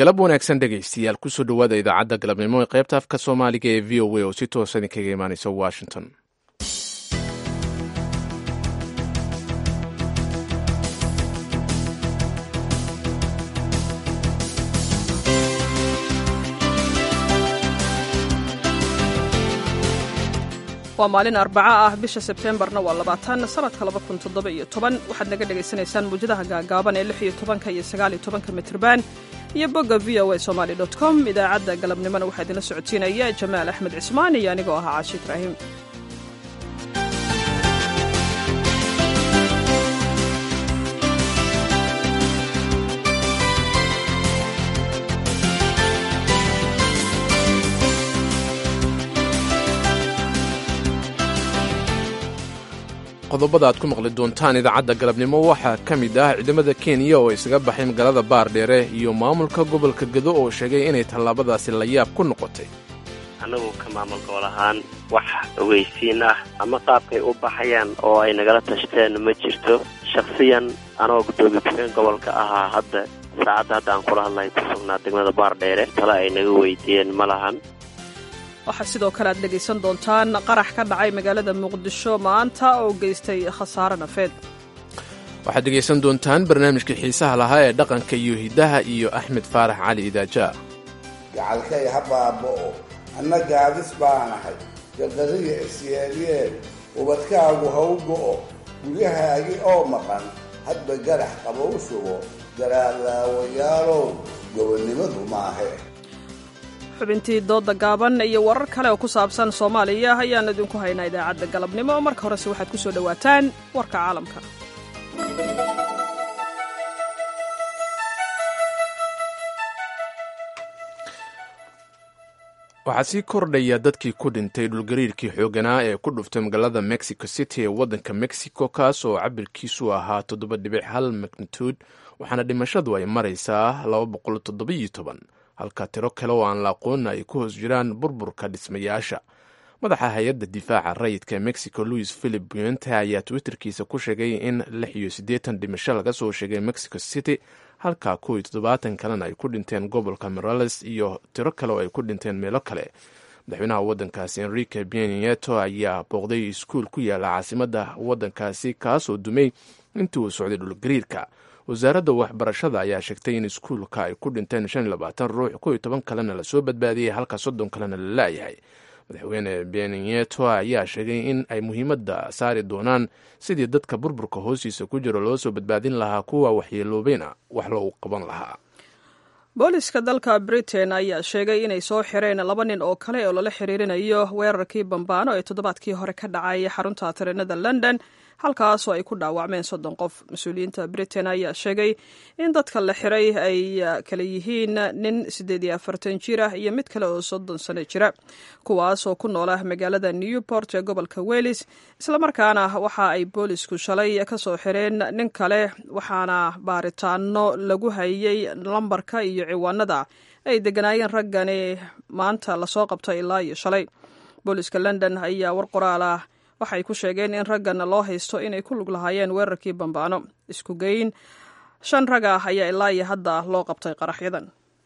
galab wanaagsan dhegaystayaal kusoo dhowaada idaacadda galabnimo ee qaybta afka soomaaliga ee v o a oo si toosa idinkaga imaanaysa washington waa maalin arbaca ah bisha sebteembarna waa labaatan sanadka laba kun toddoba iyo toban waxaad naga dhagaysanaysaan muwjadaha gaagaaban ee lix iyo tobanka iyo sagaal iyo tobanka mitrban iyo bogga v o a somaali dot com idaacadda galabnimona waxaa idinla socodsiinaya jamaal axmed cismaan iyo anigoo ahaa caashi ibraahim qodobada aad ku maqli doontaan idaacadda galabnimo waxaa ka mid ah ciidamada kenya oo isaga baxay magaalada baardheere iyo maamulka gobolka gedo oo sheegay inay tallaabadaasi la yaab ku noqotay annagu ka maamul gobol ahaan wax ogeysiin ah ama qaabkay u baxayaan oo ay nagala tashteen ma jirto shakhsiyan anoo guddoomiye ku-xigeen gobolka ahaa hadda saacadda hadda aan kula hadlahay ku sugnaa degmada baardheere tale ay naga weydiiyeen ma lahan waxaa sidoo kale aad dhegaysan doontaan qarax ka dhacay magaalada muqdisho maanta oo geystay khasaare nafeed waxaad dhegaysan doontaan barnaamijka xiisaha lahaa ee dhaqanka iyo hiddaha iyo axmed faarax cali idaaja gacalkay ha baaba'o anna gaadis baanahay gardariya isyeelyeel ubadkaagu ha u go'o guryahaagi oo maqan hadba garax qaba u shubo garaadlaawayaalow gobonnimadu maahe xubintii dooda gaaban iyo warar kale oo ku saabsan soomaaliya ayaan idinku haynaa idaacadda galabnimo marka horese waxaad ku soo dhowaataan warka caalamka waxaa sii kordhaya dadkii ku dhintay dhulgariirkii xooganaa ee ku dhuftay magaalada mexico city ee waddanka mexico kaas oo cabirkiisu ahaa toddoba dhibic hal magnitude waxaana dhimashadu ay maraysaa laba boqol toddobiyo toban halka tiro kale oo aan la aqoon ay ku hoos jiraan burburka dhismayaasha madaxa hay-adda difaaca rayidka ee mexico louis philip buente ayaa twitterkiisa ku sheegay in lix iyo siddeetan dhimasho laga soo sheegay mexico city halka kow iyo toddobaatan kalena ay ku dhinteen gobolka morales iyo tiro kale oo ay ku dhinteen meelo kale madaxweynaha waddankaasi enrique bienieto ayaa booqday iskuul ku yaala caasimadda waddankaasi kaasoo dumay intii uu socday dhulgariirka wasaaradda waxbarashada ayaa sheegtay in iskuulka ay ku dhinteen shan iyo labaatan ruux kow iyo toban kalena lasoo badbaadiyey halka soddon kalena la laayahay madaxweyne benieto ayaa sheegay in ay muhiimadda saari doonaan sidii dadka burburka hoostiisa ku jiro loo soo badbaadin lahaa kuwa waxyeeloobayna wax loogu qaban lahaa booliska dalka britain ayaa sheegay inay soo xireen laba nin oo kale oo lala xiriirinayo weerarkii bambaano ee toddobaadkii hore ka dhacay xarunta tareenada london halkaasoo ay ku dhaawacmeen soddon qof mas-uuliyiinta britain ayaa sheegay in dadka la xiray ay kala yihiin nin siddeed iyo afartan jir ah iyo mid kale oo soddon sano jira kuwaasoo ku noola magaalada newport ee gobolka welis islamarkaana waxa ay boolisku shalay ka soo xireen nin kale waxaana baaritaano lagu hayay lambarka iyo ciwaanada ay deganaayeen raggani maanta lasoo qabto ilaa iyo shalay booliska london ayaa war qoraal ah waxay ku sheegeen in raggan loo haysto inay ku lug lahaayeen weerarkii bambaano isku geyn shan rag ah ayaa ilaa iyo hadda loo qabtay qaraxyadan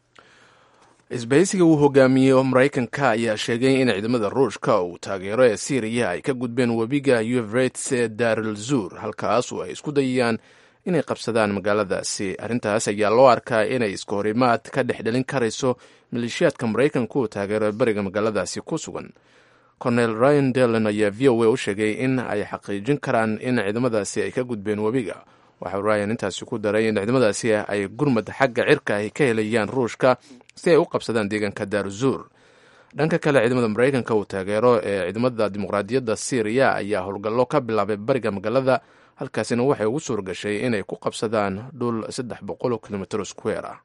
isbahaysiga uu hogaamiyey maraykanka ayaa sheegay in ciidamada ruushka uu taageero ee syriya ay ka gudbeen webiga uvrets ee daaral zuur halkaas oo ay isku dayayaan inay qabsadaan magaaladaasi arrintaas ayaa loo arkaa inay iska horimaad ka dhex dhalin karayso maleeshiyaadka maraykanka uu taageero bariga magaaladaasi ku sugan cornel ryan delen ayaa v o a u sheegay in ay xaqiijin karaan in ciidamadaasi ay ka gudbeen webiga waxau ryan intaasi ku daray in ciidamadaasi ay gurmad xagga cirka ay ka helayaan ruushka si ay u qabsadaan deegaanka daaruzuur dhanka kale ciidamada maraykanka uu taageero ee ciidamada dimuqraadiyadda syriya ayaa howlgallo ka bilaabay bariga magaalada halkaasina waxay ugu suur gashay inay ku qabsadaan dhul saddex boqol kilomitr square ah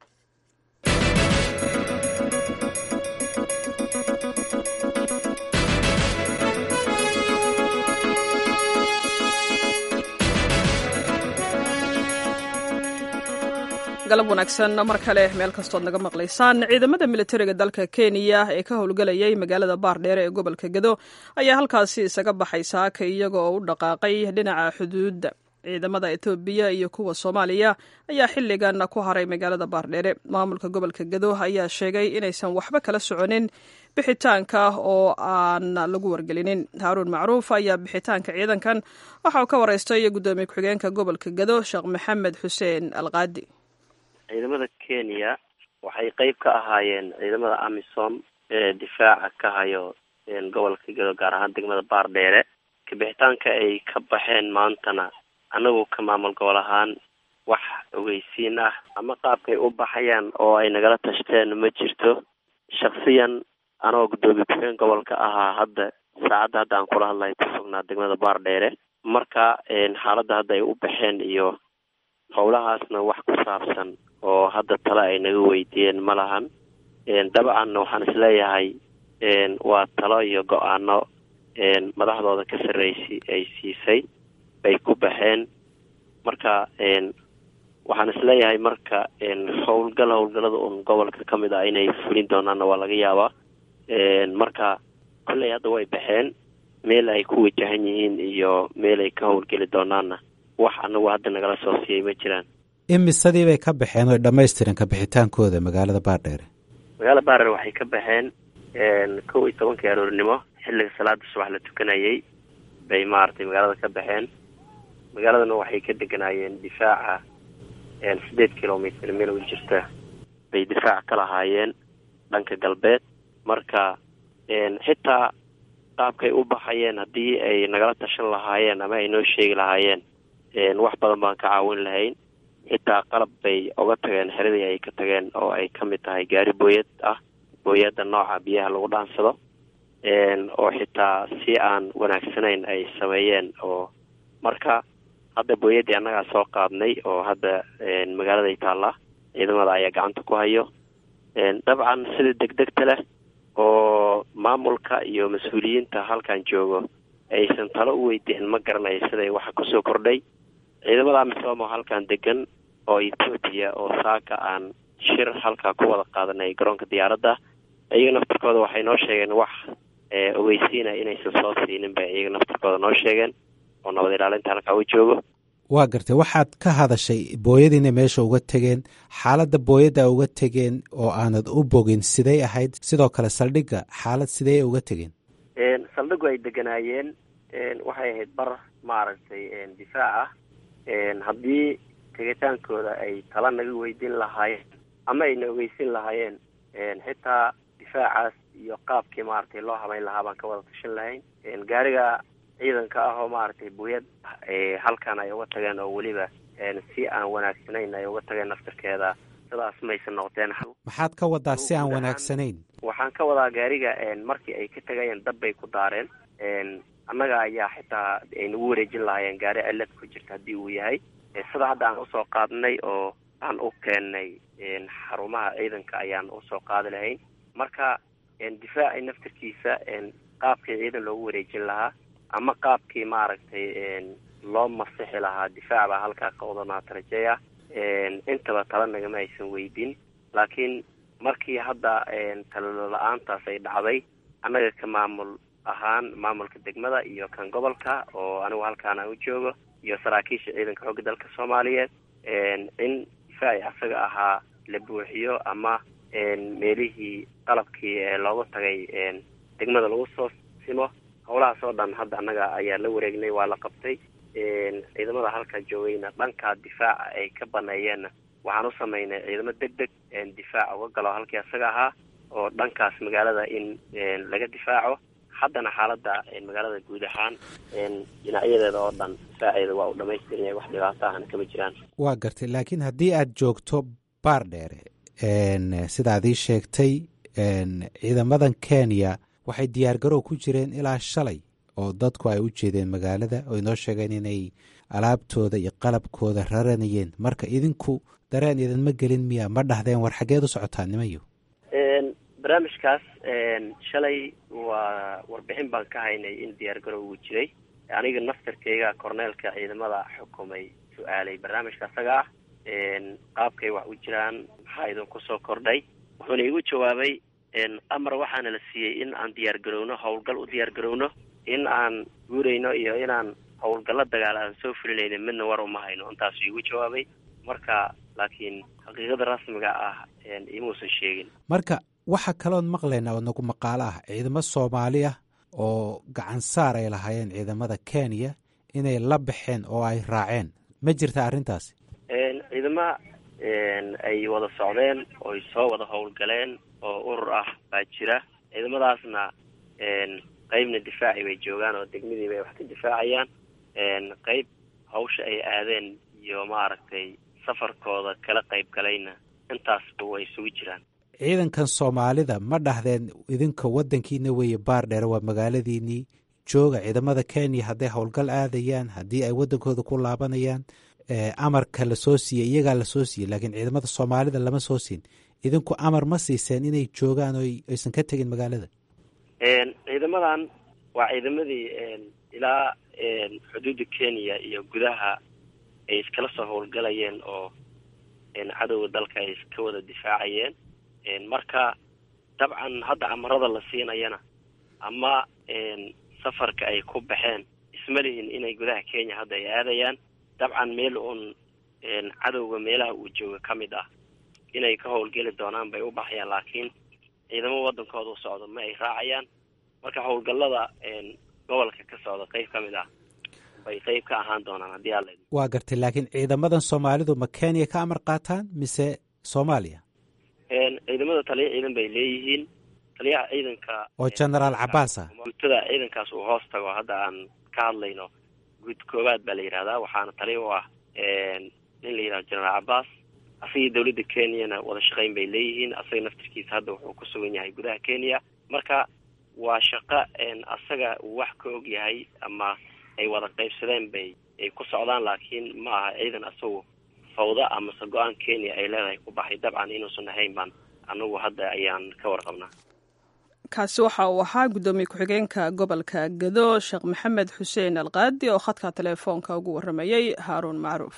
galab wanaagsan mar kale meel kastood naga maqlaysaan ciidamada militariga dalka kenya ee ka howlgelayay magaalada baardheere ee gobolka gedo ayaa halkaasi isaga baxay saaka iyaga oo u dhaqaaqay dhinaca xuduudda ciidamada etoobiya iyo kuwa soomaaliya ayaa xilligan ku haray magaalada baardheere maamulka gobolka gado ayaa sheegay inaysan waxba kala soconin bixitaanka oo aan lagu wargelinin haaruun macruuf ayaa bixitaanka ciidankan waxa uu ka wareystay guddoomiye ku-xigeenka gobolka gado sheekh maxamed xuseen alqaadi ciidamada kenya waxay qeyb ka ahaayeen ciidamada amisom ee difaaca ka hayo gobolka gado gaar ahaan degmada baardheere kabixitaanka ay ka baxeen maantana anagu ka maamul gobol ahaan wax ogeysiin ah ama qaabkay u baxayaan oo ay nagala tashteen ma jirto shaksiyan anoo guddoomiye ku-xigeen gobolka ahaa hadda saacadda hadda aan kula hadlayo ku sugnaa degmada baardheere marka xaaladda hadda ay u baxeen iyo howlahaasna wax ku saabsan oo hadda tale ay naga weydiiyeen ma lahan dabcanna waxaan isleeyahay waa talo iyo go-aano madaxdooda ka sarreysi ay siisay bay ku baxeen marka waxaan isleeyahay marka howlgal howlgalada un gobolka ka mid ah inay fulin doonaanna waa laga yaabaa marka kolley hadda way baxeen meel ay ku wajahan yihiin iyo meel ay ka howlgeli doonaanna wax anagu hadda nagala soo siiyay ma jiraan imisadii bay ka baxeen oy dhammaystiran kabixitaankooda magaalada baardheere magaalada baardheere waxay ka baxeen kow iyo tobankii aroornimo xilliga salaada subax la tukanayay bay maaragtay magaalada ka baxeen magaaladana waxay ka deganaayeen difaaca sideed kilomitr meel u jirta bay difaac ka lahaayeen dhanka galbeed marka xitaa qaabkay u baxayeen haddii ay nagala tashan lahaayeen ama ay noo sheegi lahaayeen wax badan baan ka caawin lahayn xitaa qalab bay uga tageen xeradii ay ka tageen oo ay ka mid tahay gaari booyad ah booyadda nooca biyaha lagu dhaansado oo xitaa si aan wanaagsanayn ay sameeyeen oo marka hadda booyaddii annagaa soo qaadnay oo hadda magaaladay taallaa ciidamada ayaa gacanta ku hayo dabcan sida degdegta leh oo maamulka iyo mas-uuliyiinta halkan joogo aysan talo u weydiin ma garanayo siday waxa kusoo kordhay ciidamada amisom oo halkan degan oo etoobiya oo saaka aan shir halkaa ku wada qaadanay garoonka diyaaradda iyaga naftarkooda waxay noo sheegeen wax ogeysiina inaysan soo siinin bay iyaga naftarkooda noo sheegeen oo nabad ilaalinta halkaa u joogo waa gartay waxaad ka hadashay booyadiina meesha uga tegeen xaaladda booyadda uga tegeen oo aanad u bogin siday ahayd sidoo kale saldhigga xaalad sidee uga tegeen saldhiggu ay deganaayeen waxay ahayd bar maaragtay difaac ah haddii tegitaankooda ay tala naga weydiin lahaayeen ama ayna ogeysin lahaayeen xitaa difaacaas iyo qaabkii maaragtay loo habeyn lahaa baan ka wada tashan lahayn gaariga ciidanka ah oo maaragtay buyad halkan ay uga tageen oo weliba si aan wanaagsanayn ay uga tageen naftarkeeda sidaas maysan noqdeen maxaad ka wadaa si aan wanaagsanayn waxaan ka wadaa gaariga markii ay ka tegayeen dab bay ku daareen annaga ayaa xitaa ay nagu wareejin lahaayeen gaari cilad ku jirta haddii uu yahay sida hadda aan usoo qaadnay oo aan u keennay xarumaha ciidanka ayaan usoo qaadi lahayn marka difaaci naftarkiisa qaabkii ciidan loogu wareejin lahaa ama qaabkii maaragtay loo masixi lahaa difaac baa halkaa ka wadanaata rajeeya intaba tala nagama aysan weydin laakiin markii hadda talalo la-aantaas ay dhacday annaga ka maamul ahaan maamulka degmada iyo kan gobolka oo anigu halkaan aan u joogo iyo saraakiisha ciidanka xoogga dalka soomaaliyeed in difaaci asaga ahaa la buuxiyo ama meelihii qalabkii ee loogu tagay degmada lagu soo simo howlahaas oo dhan hadda annaga ayaa la wareegnay waa la qabtay ciidamada halkaa joogayna dhankaa difaaca ay ka baneeyeenna waxaan u samaynay ciidamo deg deg difaac uga galo halkii asaga ahaa oo dhankaas magaalada in laga difaaco haddana xaaladda magaalada guud ahaan dhinacyadeeda oo dhan difaaceeda waa u dhamaystiran yahay wax dhibaato ahna kama jiraan waa gartay laakiin haddii aad joogto baar dheere sidaad ii sheegtay ciidamadan kenya waxay diyaargarow ku jireen ilaa shalay oo dadku ay u jeedeen magaalada oo inoo sheegeen inay alaabtooda iyo qalabkooda raranayeen marka idinku dareen idinma gelin miya ma dhahdeen war xaggeed u socotaa nimayo barnaamijkaas shalay waa warbixin baan ka haynay in diyaargarow uu jiray aniga naftarkeyga korneelka ciidamada xukumay su-aalay barnaamijka asaga ah qaabkay wax u jiraan maxaa idinku soo kordhay wuxuuna igu jawaabay amar waxaana la siiyey in aan diyaar garowno howlgal u diyaar garowno in aan guurayno iyo inaan howlgallo dagaal aan soo fulinayna midna war uma hayno intaasuu igu jawaabay marka laakiin xaqiiqada rasmiga ah imuusan sheegin marka waxaa kaloon maqlaynaa oo nagu maqaalo ah ciidamo soomaali ah oo gacan saar ay lahaayeen ciidamada kenya inay la baxeen oo ay raaceen ma jirta arrintaasi ciidama ay wada socdeen oo ay soo wada howlgaleen oo urur ah baa jira ciidamadaasna qeybna difaaci bay joogaan oo degmadii bay wax ka difaacayaan qeyb hawsha ay aadeen iyo maaragtay safarkooda kala qayb galayna intaasba way isugu jiraan ciidankan soomaalida ma dhahdeen idinka waddankiina weeye baar dheere waa magaaladiinii jooga ciidamada kenya hadday howlgal aadayaan haddii ay waddankooda ku laabanayaan amarka lasoo siiyey iyagaa lasoo siiyey laakiin ciidamada soomaalida lama soo siin idinku amar ma siiseen inay joogaan oo aysan ka tegin magaalada ciidamadan waa ciidamadii ilaa xuduudda kenya iyo gudaha ay iskala soo howlgalayeen oo cadowga dalka ay iska wada difaacayeen marka dabcan hadda amarada la siinayana ama safarka ay ku baxeen isma lihin inay gudaha kenya hadda ay aadayaan dabcan meel uun cadowga meelaha uu jooga ka mid ah inay ka howlgeli doonaan bay u baxayaan laakiin ciidamo waddankooda u socdo ma ay raacayaan marka howlgallada gobolka ka socda qeyb ka mid ah bay qeyb ka ahaan doonaan haddii alla waa gartay laakiin ciidamadan soomaalidu ma kenya ka amar qaataan mise soomaaliya ciidamada taliya ciidan bay leeyihiin taliyaha ciidanka oo genaraal cabaas ah guutada ciidankaas uu hoos tago hadda aan ka hadlayno guud koowaad baa la yidhahdaa waxaana taliya u ah nin la yidhahdo genaraal cabaas asagii dawladda kenyana wada shaqayn bay leeyihiin asaga naftirkiisa hadda wuxuu ku sugan yahay gudaha kenya marka waa shaqo asaga uu wax ka og yahay ama ay wada qaybsadeen bay ay ku socdaan laakiin ma aha ciidan asagu fawda amase go-aan kenya ay leedahay ku baxay dabcan inuusan ahayn baan anagu hadda ayaan ka warqabnaa kaasi waxa uu ahaa guddoomiye ku-xigeenka gobolka gado sheekh maxamed xuseen alqaadi oo khadka teleefoonka ugu warramayey haaruun macruuf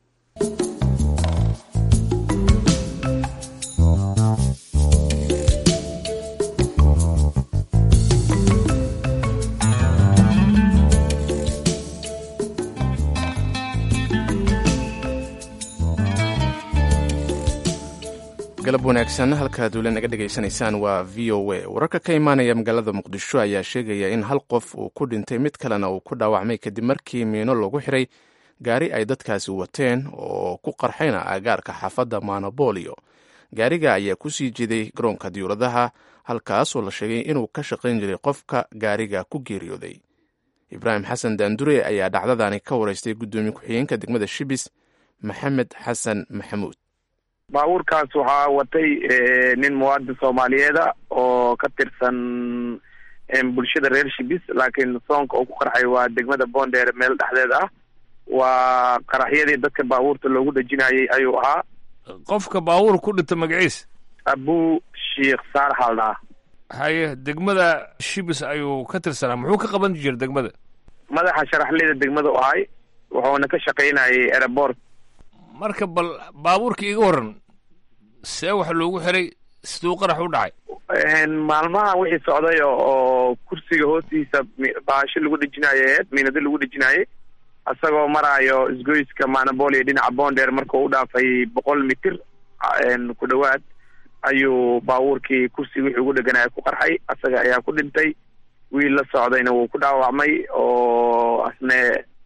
galab wanaagsan halkaad weli naga dhegaysanaysaan waa v o a wararka ka imaanaya magaalada muqdisho ayaa sheegaya in hal qof uu ku dhintay mid kalena uu ku dhaawacmay kadib markii miino lagu xiray gaari ay dadkaasi wateen oo ku qarxayna aagaarka xaafadda manobolio gaariga ayaa ku sii jeeday garoonka diyuuradaha halkaasoo la sheegay inuu ka shaqayn jiray qofka gaariga ku geeriyooday ibraahim xasan daandure ayaa dhacdadani ka waraystay guddoomiye ku-xigeenka degmada shibis maxamed xasan maxamuud baabuurkaas waxaa watay nin muwaadin soomaaliyeeda oo ka tirsan bulshada reer shibis laakiin soonka uu ku qarxay waa degmada boondheer meel dhexdeed ah waa qaraxyadii dadka baabuurta loogu dhejinayay ayuu ahaa qofka baabuur ku dhinta magaciis abu sheikh saalax aldhaa haye degmada shibis ayuu ka tirsanaa muxuu ka qaban jira degmada madaxa sharaxleyda degmada u ahay wuxuuna ka shaqaynayay airport marka bal baabuurka iga waran see waxa loogu xiray siduu qarax u dhacay maalmaha wixii socday oo kursiga hoostiisa baasho lagu dhejinayo eed miinado lagu dhejinayay isagoo maraayo isgoyska manabolia dhinaca boondheer markuu u dhaafay boqol mitir ku dhowaad ayuu baabuurkii kursiga wixii ugu dheganaya ku qarxay isaga ayaa ku dhintay wiil la socdayna wuu ku dhaawacmay oo asne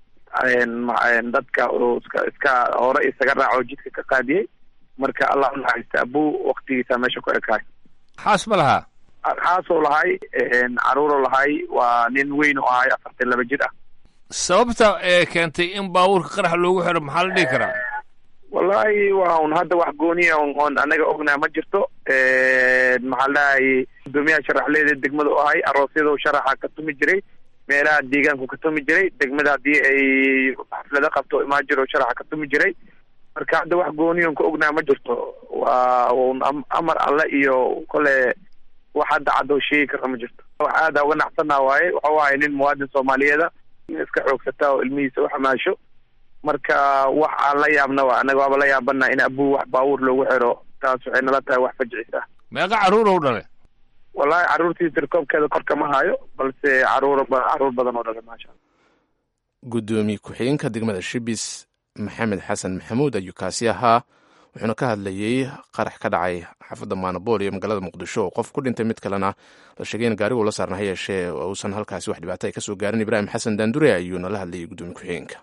dadka iska iska hore isaga raaco jidka ka qaadiyey marka allah unaxariista abu waktigiisa meesha ku ekaay xaas ma lahaa xaasuu lahay caruuruu lahay waa nin weyn u ahay afartan laba jir ah sababta ee keentay in baabuurka qarax loogu xiro maxaa la dhihi karaa wallahi waa un hadda wax gooniya oon anaga ognaa ma jirto maxaa la dhahay guddoomiyaha sharaxleeda degmada u ahay aroosyada sharaxa ka tumi jiray meelaha deegaanku ka tumi jiray degmada haddii ay xaflado qabto imaan jiro sharaxa ka tumi jiray marka hadda wax gooniyon ka ognaa ma jirto waa un amar alle iyo kole wax hadda cadoo sheegi kara ma jirto wax aada uga naxsanaa waaye waxau ahay nin muwaadin soomaaliyeeda in iska xoogsataa oo ilmihiisa uxamaasho marka wax aan la yaabna wa anaga waaba la yaabana in abuu wax baabuur loogu xiro taas waxay nala tahay wax fajcis ah meeqa carruur ou dhale wallahi carruurtii tirkoobkeeda korka ma hayo balse caruur caruur badan oo dhale maasha alla gudoomiye ku-xigeenka degmada shibis maxamed xasan maxamuud ayuu kaasi ahaa wuxuuna ka hadlayey qarax ka dhacay xaafadda maanabool iyo magaalada muqdisho oo qof ku dhintay mid kalena la sheegay in gaarigu la saarna ha yeeshee uusan halkaasi wax dhibaato ay ka soo gaarin ibraahim xasan daandure ayuuna la hadlayay gudoomiye ku-xigeenka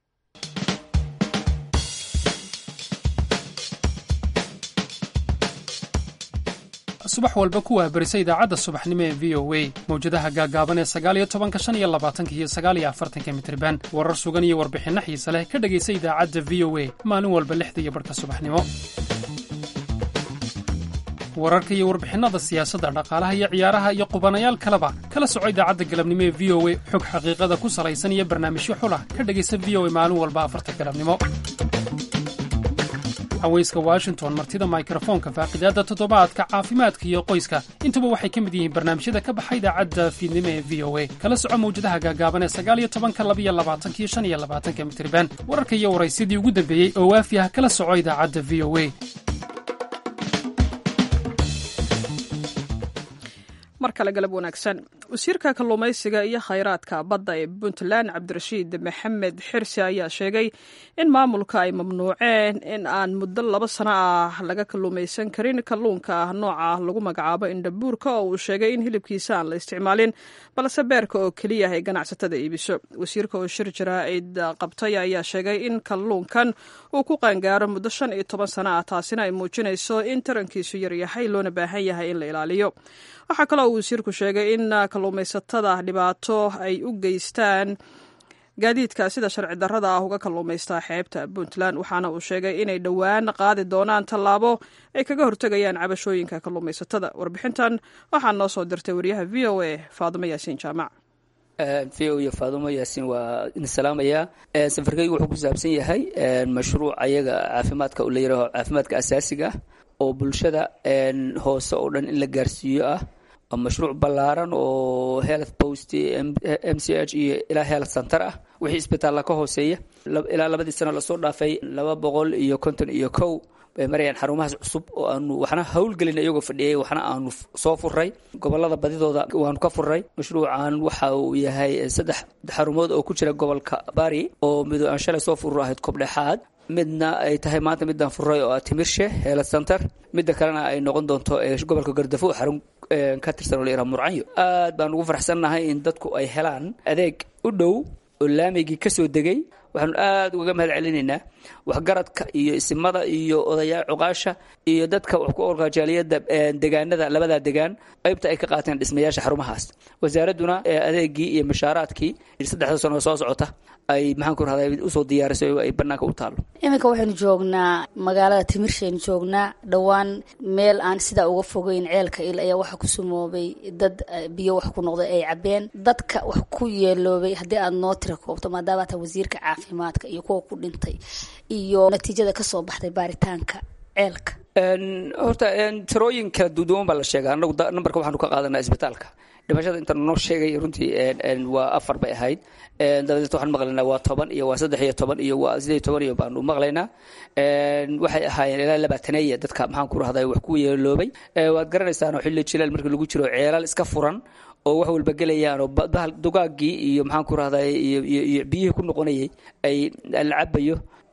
subax walba ku waabarisa idaacadda subaxnimo ee v o a mawjadaha gaagaaban ee sagaaliyo tobanka shan iyo labaatanka iyo sagaaliyo afartanka mitriban warar sugan iyo warbixinno xiise leh ka dhegaysa idaacadda v o a maalin walba lixda iyo barhka subaxnimo wararka iyo warbixinnada siyaasadda dhaqaalaha iyo ciyaaraha iyo qubanayaal kaleba kala soco idaacadda galabnimo ee v o a xog xaqiiqada ku salaysan iyo barnaamijyo xulah ka dhegaysa v o a maalin walba afarta galabnimo haweyska washington martida mikrofoonka faaqidaadda toddobaadka caafimaadka iyo qoyska intuba waxay ka mid yihiin barnaamijyada ka baxa idaacadda fiidnimo ee v o a kala soco mawjadaha gaagaaban ee sagaaliyo tobanka labiyo labaatanka iyo shan iyo labaatanka mitriban wararka iyo waraysyadii ugu dambeeyey oo waafi ah kala soco idaacadda v o a mar kale galab wanaagsan wasiirka kalluumaysiga iyo khayraadka badda ee puntland cabdirashiid maxamed xirsi ayaa sheegay in maamulka ay mamnuuceen in aan muddo laba sano ah laga kalluumaysan karin kalluunka nooca lagu magacaabo indhabuurka oo uu sheegay in hilibkiisa aan la isticmaalin balse beerka oo keliya ay ganacsatada iibiso wasiirka oo shir jaraa'id qabtay ayaa sheegay in kalluunkan uu ku qaangaaro muddo shan iyo toban sano ah taasina ay muujinayso in tarankiisu yaryahay loona baahan yahay in la ilaaliyo waxaa kaloo uu wasiirku sheegay in kalluumaysatada dhibaato ay u geystaan gaadiidka sida sharci darrada ah uga kalluumaystaa xeebta puntland waxaana uu sheegay inay dhowaan qaadi doonaan tallaabo ay kaga hortegayaan cabashooyinka kalluumaysatada warbixintan waxaa noo soo dirtay wariyaha v o a faadimo yaasiin jaamac v o iyo faadumo yaasiin waa idin salaamayaa safarkaygu wuxuu ku saabsan yahay mashruuc ayaga caafimaadka la yidhaaho caafimaadka asaasiga ah oo bulshada hoose oo dhan in la gaarsiiyo ah mashruuc ballaaran oo health post m c h iyo ilaa health center ah wixii isbitaalla ka hooseeya ilaa labadii sano lasoo dhaafay laba boqol iyo konton iyo kow bay marayaan xarumahaas cusub oo aanu waxna howlgelin iyagoo fadhiyay waxna aanu soo furay gobolada badidooda waanu ka furay mashruucan waxa uu yahay saddex xarumood oo ku jira gobolka bari oo mido aan shalay soo furur ahayd kobdhexaad midna ay tahay maanta midaan furay oo ah timirshe health center midda kalena ay noqon doonto gobolka gardafo xarun ka tirsan oo la yidhaha murcanyo aad baan ugu faraxsannahay in dadku ay helaan adeeg u dhow oo laamigii ka soo degay waxaanu aad ugaga mahad celinaynaa waxgaradka iyo isimada iyo odayaa cuqaasha iyo dadka wax ku orgajaaliyada degaanada labadaa degaan qaybta ay ka qaateen dhismayaasha xarumahaas wasaaradduna adeegii iyo mashaaraadkii saddexda sano soo socota ay maxaan ku rahday usoo diyaarisay ay banaanka u taalo iminka waxaynu joognaa magaalada timirsheenu joognaa dhowaan meel aan sidaa uga fogeyn ceelka il ayaa waxa ku sumoobay dad biyo wax ku noqday ay cabeen dadka wax ku yeeloobay haddii aad noo tira koobto maadaama taa wasiirka caafimaadka iyo kuwa ku dhintay iyo natiijada kasoo baxday baaritaanka ceelka horta tirooyin kala duduwan baa la sheega anagu nambarka waxaanu ka qaadanaa isbitaalka dhimashada intaan noo sheegay runtii waa afar bay ahayd dabadeed waxaan maqlaynaa waa toban iyo waa saddex iyo toban iyo waa sideed iyo toban iyo baanu maqlaynaa waxay ahaayeen ilaa labaataneeya dadka maxaan ku rahday wax ku yeeloobay waad garanaysaanoo xilli jilaal markii lagu jiro ceelal iska furan oo wax walba gelayaan oo bahal dugaagii iyo maxaan ku rahday iyo iyo biyihii ku noqonayay ay la cabayo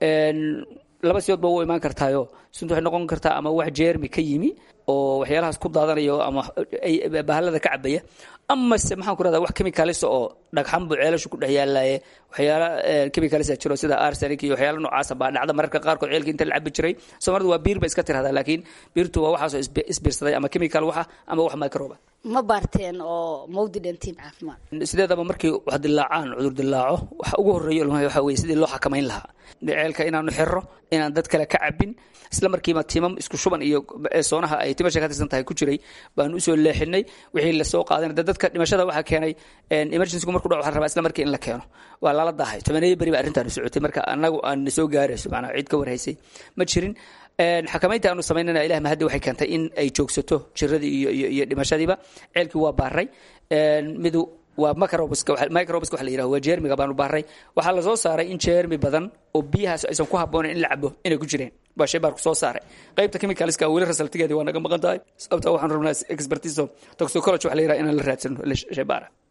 laba sidoodba u imaan kartaayo sunta waxay noqon kartaa ama wax jeermi ka yimi oo waxyaalahaas ku daadanayo ama bahalada ka cabaya amase maxaan ku rahdaa wax chemicalisa oo dhagxan buu ceelashu ku dhex yaalaye waxyaala chemicalisa jiro sida arsenic iyo waxyaala noocaasa baa dhacda mararka qaarkood ceelka inta la cabi jiray soomaalidu waa biir bay iska tirahdaa laakiin biirtu waa waxaasoo isbiirsaday ama chemical waxa ama wax microba ma baarteen oo mawdi dhantiin caafimaad sideedaba markii wax dilaacaan cudur dilaaco waxa ugu horreeya waxa weye sidii loo xakamayn lahaa ceelka inaanu xirro inaan dad kale ka cabin isla markiiba timam isku shuban iyo soonaha ay timasha ka tirsan tahay ku jiray baanu usoo leexinay wixii lasoo qaadan dadka dhimashada waxaa keenay emergencygu markuu dhaco waxaa rabaa isla markii in la keeno waa lala dahay tobaneeyo beri ba arrintaanu socotay marka annagu aan soo gaarayso macnaa cid ka warhaysay ma jirin xakamaynta aanu samaynana ilah mahaddi waxay keentay in ay joogsato jiradii iyo iyo iyo dhimashadiiba ceelkii waa baaray midu waa microbiska microbiska waxa la yiraahdo waa jeermiga baanu baaray waxaa la soo saaray in jeermi badan oo biyahaas aysan ku habboonayn in la cabo inay ku jireen baa shay baarku soo saaray qaybta chemicalska weli rasaltigeedii waa naga maqan tahay sababta waxaan rabnaa expertiso toxicology waxa la yiraha inaan la raadsano shay baara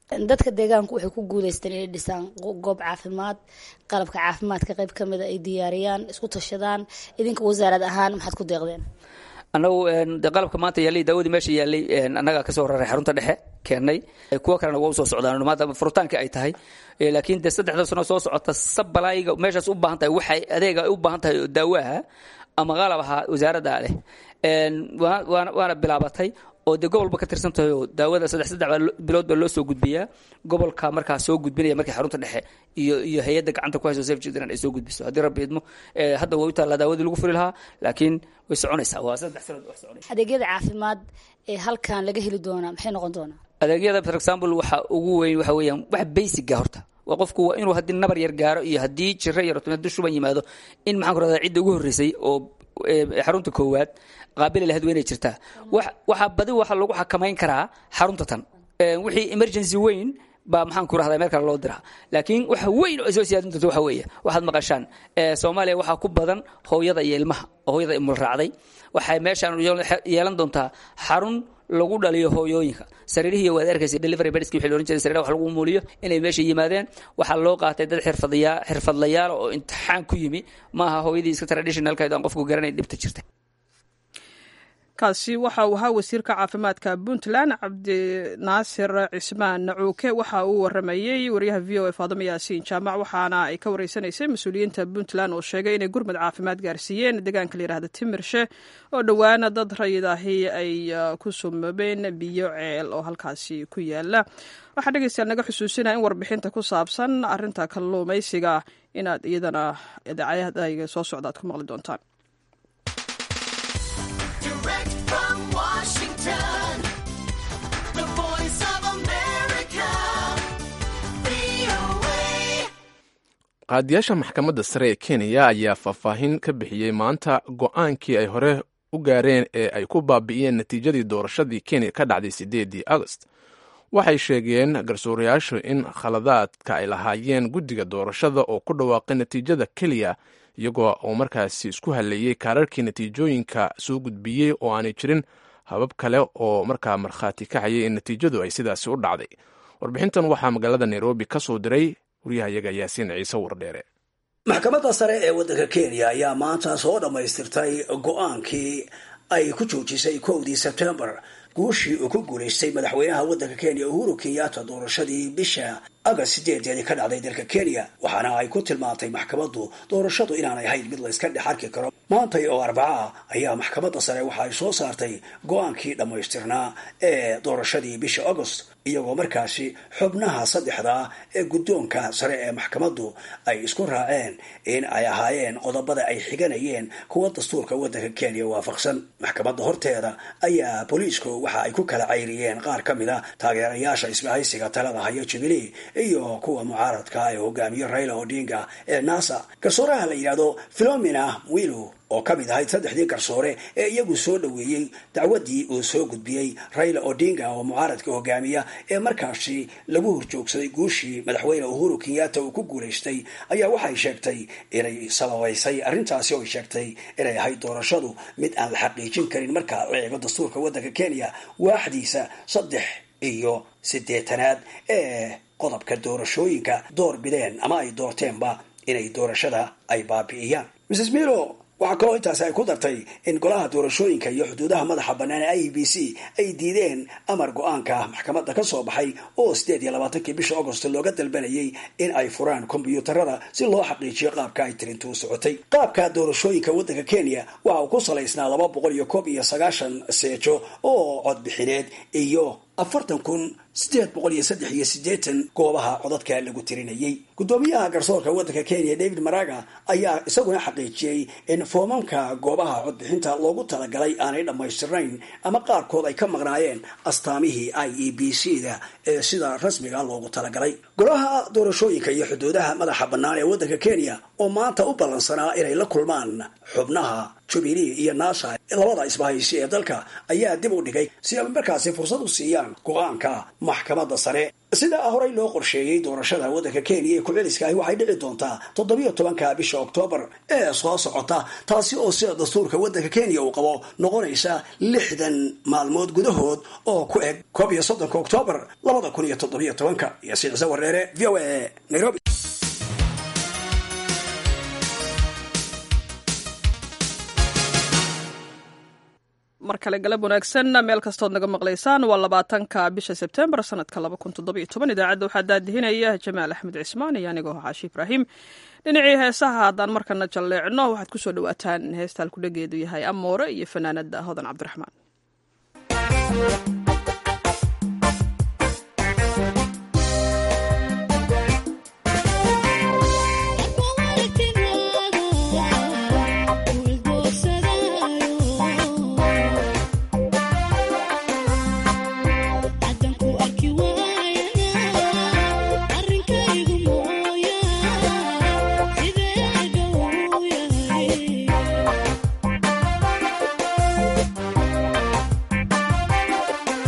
dadka deegaanku waxay ku guuleysteen inay dhisaan goob caafimaad qalabka caafimaadka qayb ka mida ay diyaariyaan isku tashadaan idinka wasaarad ahaan maxaad ku deeqdeen annagu de qalabka maanta yaallay daawadii meesha yaallay annagaa kasoo raray xarunta dhexe keennay kuwo kalena waa usoo socdaan maanta furitaanka ay tahay laakiin de saddexda sano soo socota sabalaayiga meeshaas u baahan tahay waxay adeega ay u baahan tahay oo daawaha ama qalab ahaa wasaaradda leh waana bilaabatay oo dee gobolba ka tirsan tahay oo daawada saddex saddex bilood baa loo soo gudbiyaa gobolka markaa soo gudbinaya markii xarunta dhexe iyo iyo hay-adda gacanta ku hayso safe children ay soo gudbiso haddii rabbi idmo hadda way u taallaa daawadii lagu furi lahaa laakiin way soconaysaa waa saddex sanood wax soconaysa adeegyada caafimaad ee halkan laga heli doonaa maxay noqon doonaa adeegyada for example waxa ugu weyn waxa weeyaan wax basiga horta waa qofku waa inuu haddii nabar yar gaaro iyo haddii jiro yar haddii shuban yimaado in maxaan ku rahdaa cidda ugu horreysay oo xarunta koowaad qaabili lahayd waa inay jirtaa waxaa badi waxa lagu xakamayn karaa xarunta tan wixii emergency weyn baa maxaan ku rahdaa meel kale loo diraa laakiin waxa weyn oo soo siyaadin doonta waxa weeye waxaad maqashaan soomaaliya waxaa ku badan hooyada iyo ilmaha oo hooyada imul raacday waxay meeshaan yeelan doontaa xarun lagu dhaliyo hooyooyinka sariirihii waad arkaysa delivery bedski wixii loolan jiray sariiraha wax lagu muuliyo inay meesha yimaadeen waxaa loo qaatay dad xirfadaya xirfadlayaal oo imtixaan ku yimi maaha hooyadii iska traditionalkayd aan qofku garanay dhibta jirta kaasi waxa uu ahaa wasiirka caafimaadka puntland cabdinaasir cismaan nacuuke waxa uu waramayey wariyaha v o a faadimo yaasiin jaamac waxaana ay ka wareysanaysay mas-uuliyiinta puntland oo sheegay inay gurmud caafimaad gaarsiiyeen deegaanka layihahda timirshe oo dhowaana dad rayid ahi ay ku sumabeen biyo ceel oo halkaasi ku yaala waxaa dhegeystayaal naga xusuusinaya in warbixinta ku saabsan arinta kalluumaysiga inaad iyadana idaacadayga soo socda aad ku maqli doontaan qaadiyaasha maxkamadda sare ee kenya ayaa faahfaahin ka bixiyey maanta go-aankii ay hore u gaareen ee ay ku baabi'iyeen natiijadii doorashadii kenya ka dhacday sideedii agost waxay sheegeen garsoorayaashu in khaladaadka ay lahaayeen guddiga doorashada oo ku dhawaaqay natiijada keliya iyagoo oo markaasi isku haleeyey kaararkii natiijooyinka soo gudbiyey oo aanay jirin habab kale oo markaa markhaati kacayay in natiijadu ay sidaasi u dhacday warbixintan waxaa magaalada nairobi ka soo diray waryahayaga yaasiin ciise wardheere maxkamadda sare ee waddanka kenya ayaa maanta soo dhammaystirtay go-aankii ay ku joojisay kowdii sebtembar guushii uu ku guulaystay madaxweynaha waddanka kenya uhuru kenyatta doorashadii bisha agast sideedeedii ka dhacday dalka kenya waxaana ay ku tilmaantay maxkamaddu doorashadu inaanay ahayn mid layska dhex arki karo maantay oo arbaca ah ayaa maxkamadda sare waxa ay soo saartay go-aankii dhammaystirnaa ee doorashadii bisha agost iyagoo markaasi xubnaha saddexdaa ee guddoonka sare ee maxkamaddu ay isku raaceen in ay ahaayeen qodobada ay xiganayeen kuwa dastuurka waddanka kenya waafaqsan maxkamadda horteeda ayaa booliisku waxa ay ku kala cayriyeen qaar ka mid a taageerayaasha isbahaysiga talada haya jubilee iyo kuwa mucaaradka ee hogaamiye raila odinga ee nasa garsooraha la yidhahdo philomena mwilu oo ka mid ahayd saddexdii garsoore ee iyagu soo dhoweeyey dacwaddii uu soo gudbiyey raila odinga oo mucaaradka hogaamiya ee markaasi lagu horjoogsaday guushii madaxweyne uhuru kenyatta uu ku guulaystay ayaa waxay sheegtay inay sababaysay arrintaasi oo ay sheegtay inay ahayd doorashadu mid aan la xaqiijin karin marka la eego dastuurka waddanka kenya waaxdiisa saddex iyo siddeetanaad ee qodobka doorashooyinka door bideen ama ay doorteenba inay doorashada ay baabi'iyaan mrs milo waxaa kaloo intaasi ay ku dartay in golaha doorashooyinka iyo xuduudaha madaxa bannaan ee i b c ay diideen amar go-aanka maxkamadda ka soo baxay oo sideed iyo labaatankii bisha agost looga dalbanayay in ay furaan kombyuutarada si loo xaqiijiyo qaabka ay tirintuu socotay qaabka doorashooyinka waddanka kenya waxa uu ku salaysnaa laba boqol iyo koob iyo sagaashan seejo oo codbixineed iyo afartan kun sideed boqol iyo saddex iyo siddeetan goobaha codadka lagu tirinayay guddoomiyaha garsoorka waddanka kenya david maraga ayaa isaguna xaqiijiyey in foomamka goobaha codbixinta loogu talagalay aanay dhammaystirnayn ama qaarkood ay ka maqnaayeen astaamihii i e b c da ee sida rasmiga loogu talagalay golaha doorashooyinka iyo xuduudaha madaxa bannaan ee waddanka kenya oo maanta u ballansanaa inay la kulmaan xubnaha jubilee iyo nasa labada isbahaysi ee dalka ayaa dib u dhigay si ay markaasi fursad u siiyaan go-aanka maxkamadda sare sidaa horey loo qorsheeyey doorashada waddanka kenya ee ku-celiska ahi waxay dhici doontaa toddobiyo tobanka bisha oktoobar ee soo socota taasi oo sida dastuurka waddanka kenya uu qabo noqonaysa lixdan maalmood gudahood oo ku eg koob iyo soddonka oktoobar labada kun iyo toddobiyo tobanka iyo siicse wareere v o a nairobi mar kale galab wanaagsan meel kastood naga maqlaysaan waa labaatanka bisha sebtembar sanadka laba kun toddobiyo toban idaacadda waxaa daadihinaya jamaal axmed cismaan iyo anigoo xaashi ibraahim dhinacii heesaha haddaan markana jalleecno waxaad kusoo dhawaataan heesta halkudhageedu yahay amoore iyo fanaanada hodan cabdiraxmaan Yeah.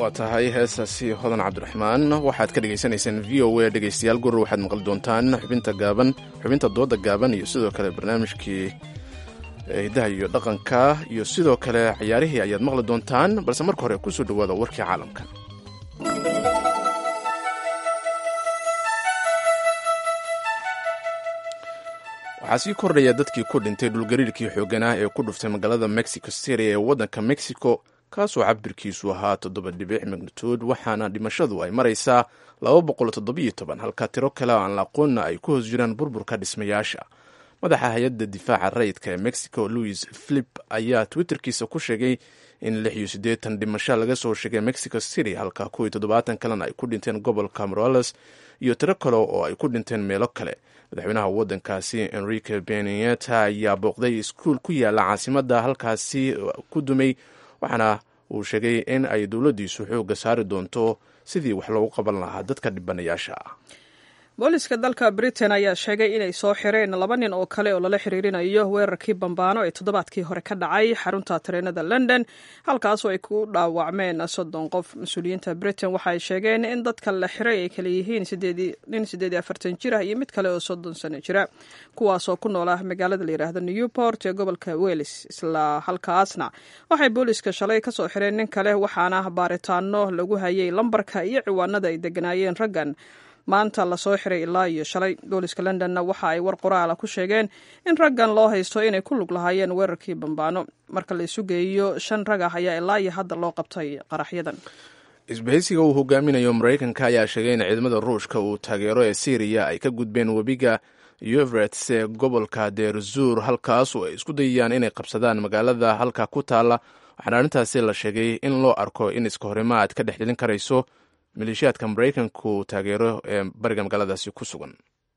waa tahay heestaasi hodan cabdiraxmaan waxaad ka dhegaysanaysaan v o a dhegaystayaal gurur waxaad maqli doontaan xubinta gaaban xubinta dooda gaaban iyo sidoo kale barnaamijkii hidaha iyo dhaqanka iyo sidoo kale ciyaarihii ayaad maqli doontaan balse marka hore kusoo dhawaada warkii caalamka waxaa sii kordhaya dadkii ku dhintay dhulgariirkii xooganaa ee ku dhuftay magaalada mexico city ee waddanka mexico kaasoo cabirkiisu ahaa toddoba dhibic magnituud waxaana dhimashadu ay maraysaa halka tiro kale oo aan la aqoonna ay ku hoos jiraan burburka dhismayaasha madaxa hay-adda difaaca rayidka ee mexico louis philip ayaa twitterkiisa ku sheegay in lix iyo siddeetan dhimasho laga soo sheegay mexico city halka kuwii toddobaatan kalena ay ku dhinteen gobolka morales iyo tiro kale oo ay ku dhinteen meelo kale madaxweynaha waddankaasi enrique beneta ayaa booqday iskuul ku yaala caasimadda halkaasi ku dumay waxaana uu sheegay in ay dowladdiisu xoogga saari doonto sidii wax loogu qaban lahaa dadka dhibanayaasha ah booliska dalka britain ayaa sheegay inay soo xireen laba nin oo kale oo lala xiriirinayo weerarkii bambaano ee toddobaadkii hore ka dhacay xarunta tareenada london halkaasoo ay ku dhaawacmeen soddon qof mas-uuliyiinta britain waxaay sheegeen in dadka la xiray ay kala yihiin nin siddeed iyo afartan jir ah iyo mid kale oo soddon sano jira kuwaasoo ku nool ah magaalada la yidhaahdo newport ee gobolka wales isla halkaasna waxay booliska shalay kasoo xireen nin kale waxaana baaritaano lagu hayay lambarka iyo ciwaanada ay deganaayeen raggan maanta lasoo xiray ilaa iyo shalay booliska londonna waxa ay war qoraala ku sheegeen in raggan loo haysto inay ku lug lahaayeen weerarkii bambaano marka la isu geeyo shan rag ah ayaa ilaa iyo hadda loo qabtay qaraxyadan isbahaysiga uu hogaaminayo maraykanka ayaa sheegay in ciidamada ruushka uu taageero ee syriya ay ka gudbeen webiga yuvrets ee gobolka deerzuur halkaasu ay isku dayayaan inay qabsadaan magaalada halka ku taalla waxaana arrintaasi la sheegay in loo arko in iska horimaad ka dhex dhelin karayso maleeshiyaadka maraykanku taageero ee bariga magaaladaasi ku sugan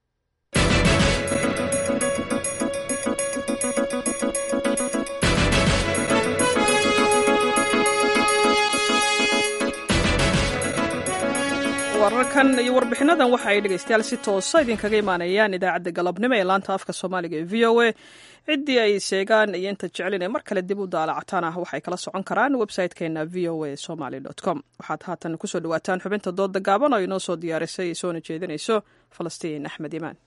wararkan iyo warbixinadan waxa ay dhegaystayaal si toosa idinkaga imaanayaan idaacadda galabnimo ee laanta afka soomaaliga ee v o a ciddii ay sheegaan iyo inta jeclin ee mar kale dib u daalacataan ah waxay kala socon karaan website-keena v o a somaly com waxaad haatan kusoo dhawaataan xubinta dooda gaaban oo inoo soo diyaarisay soona jeedinayso falastiin axmed imaan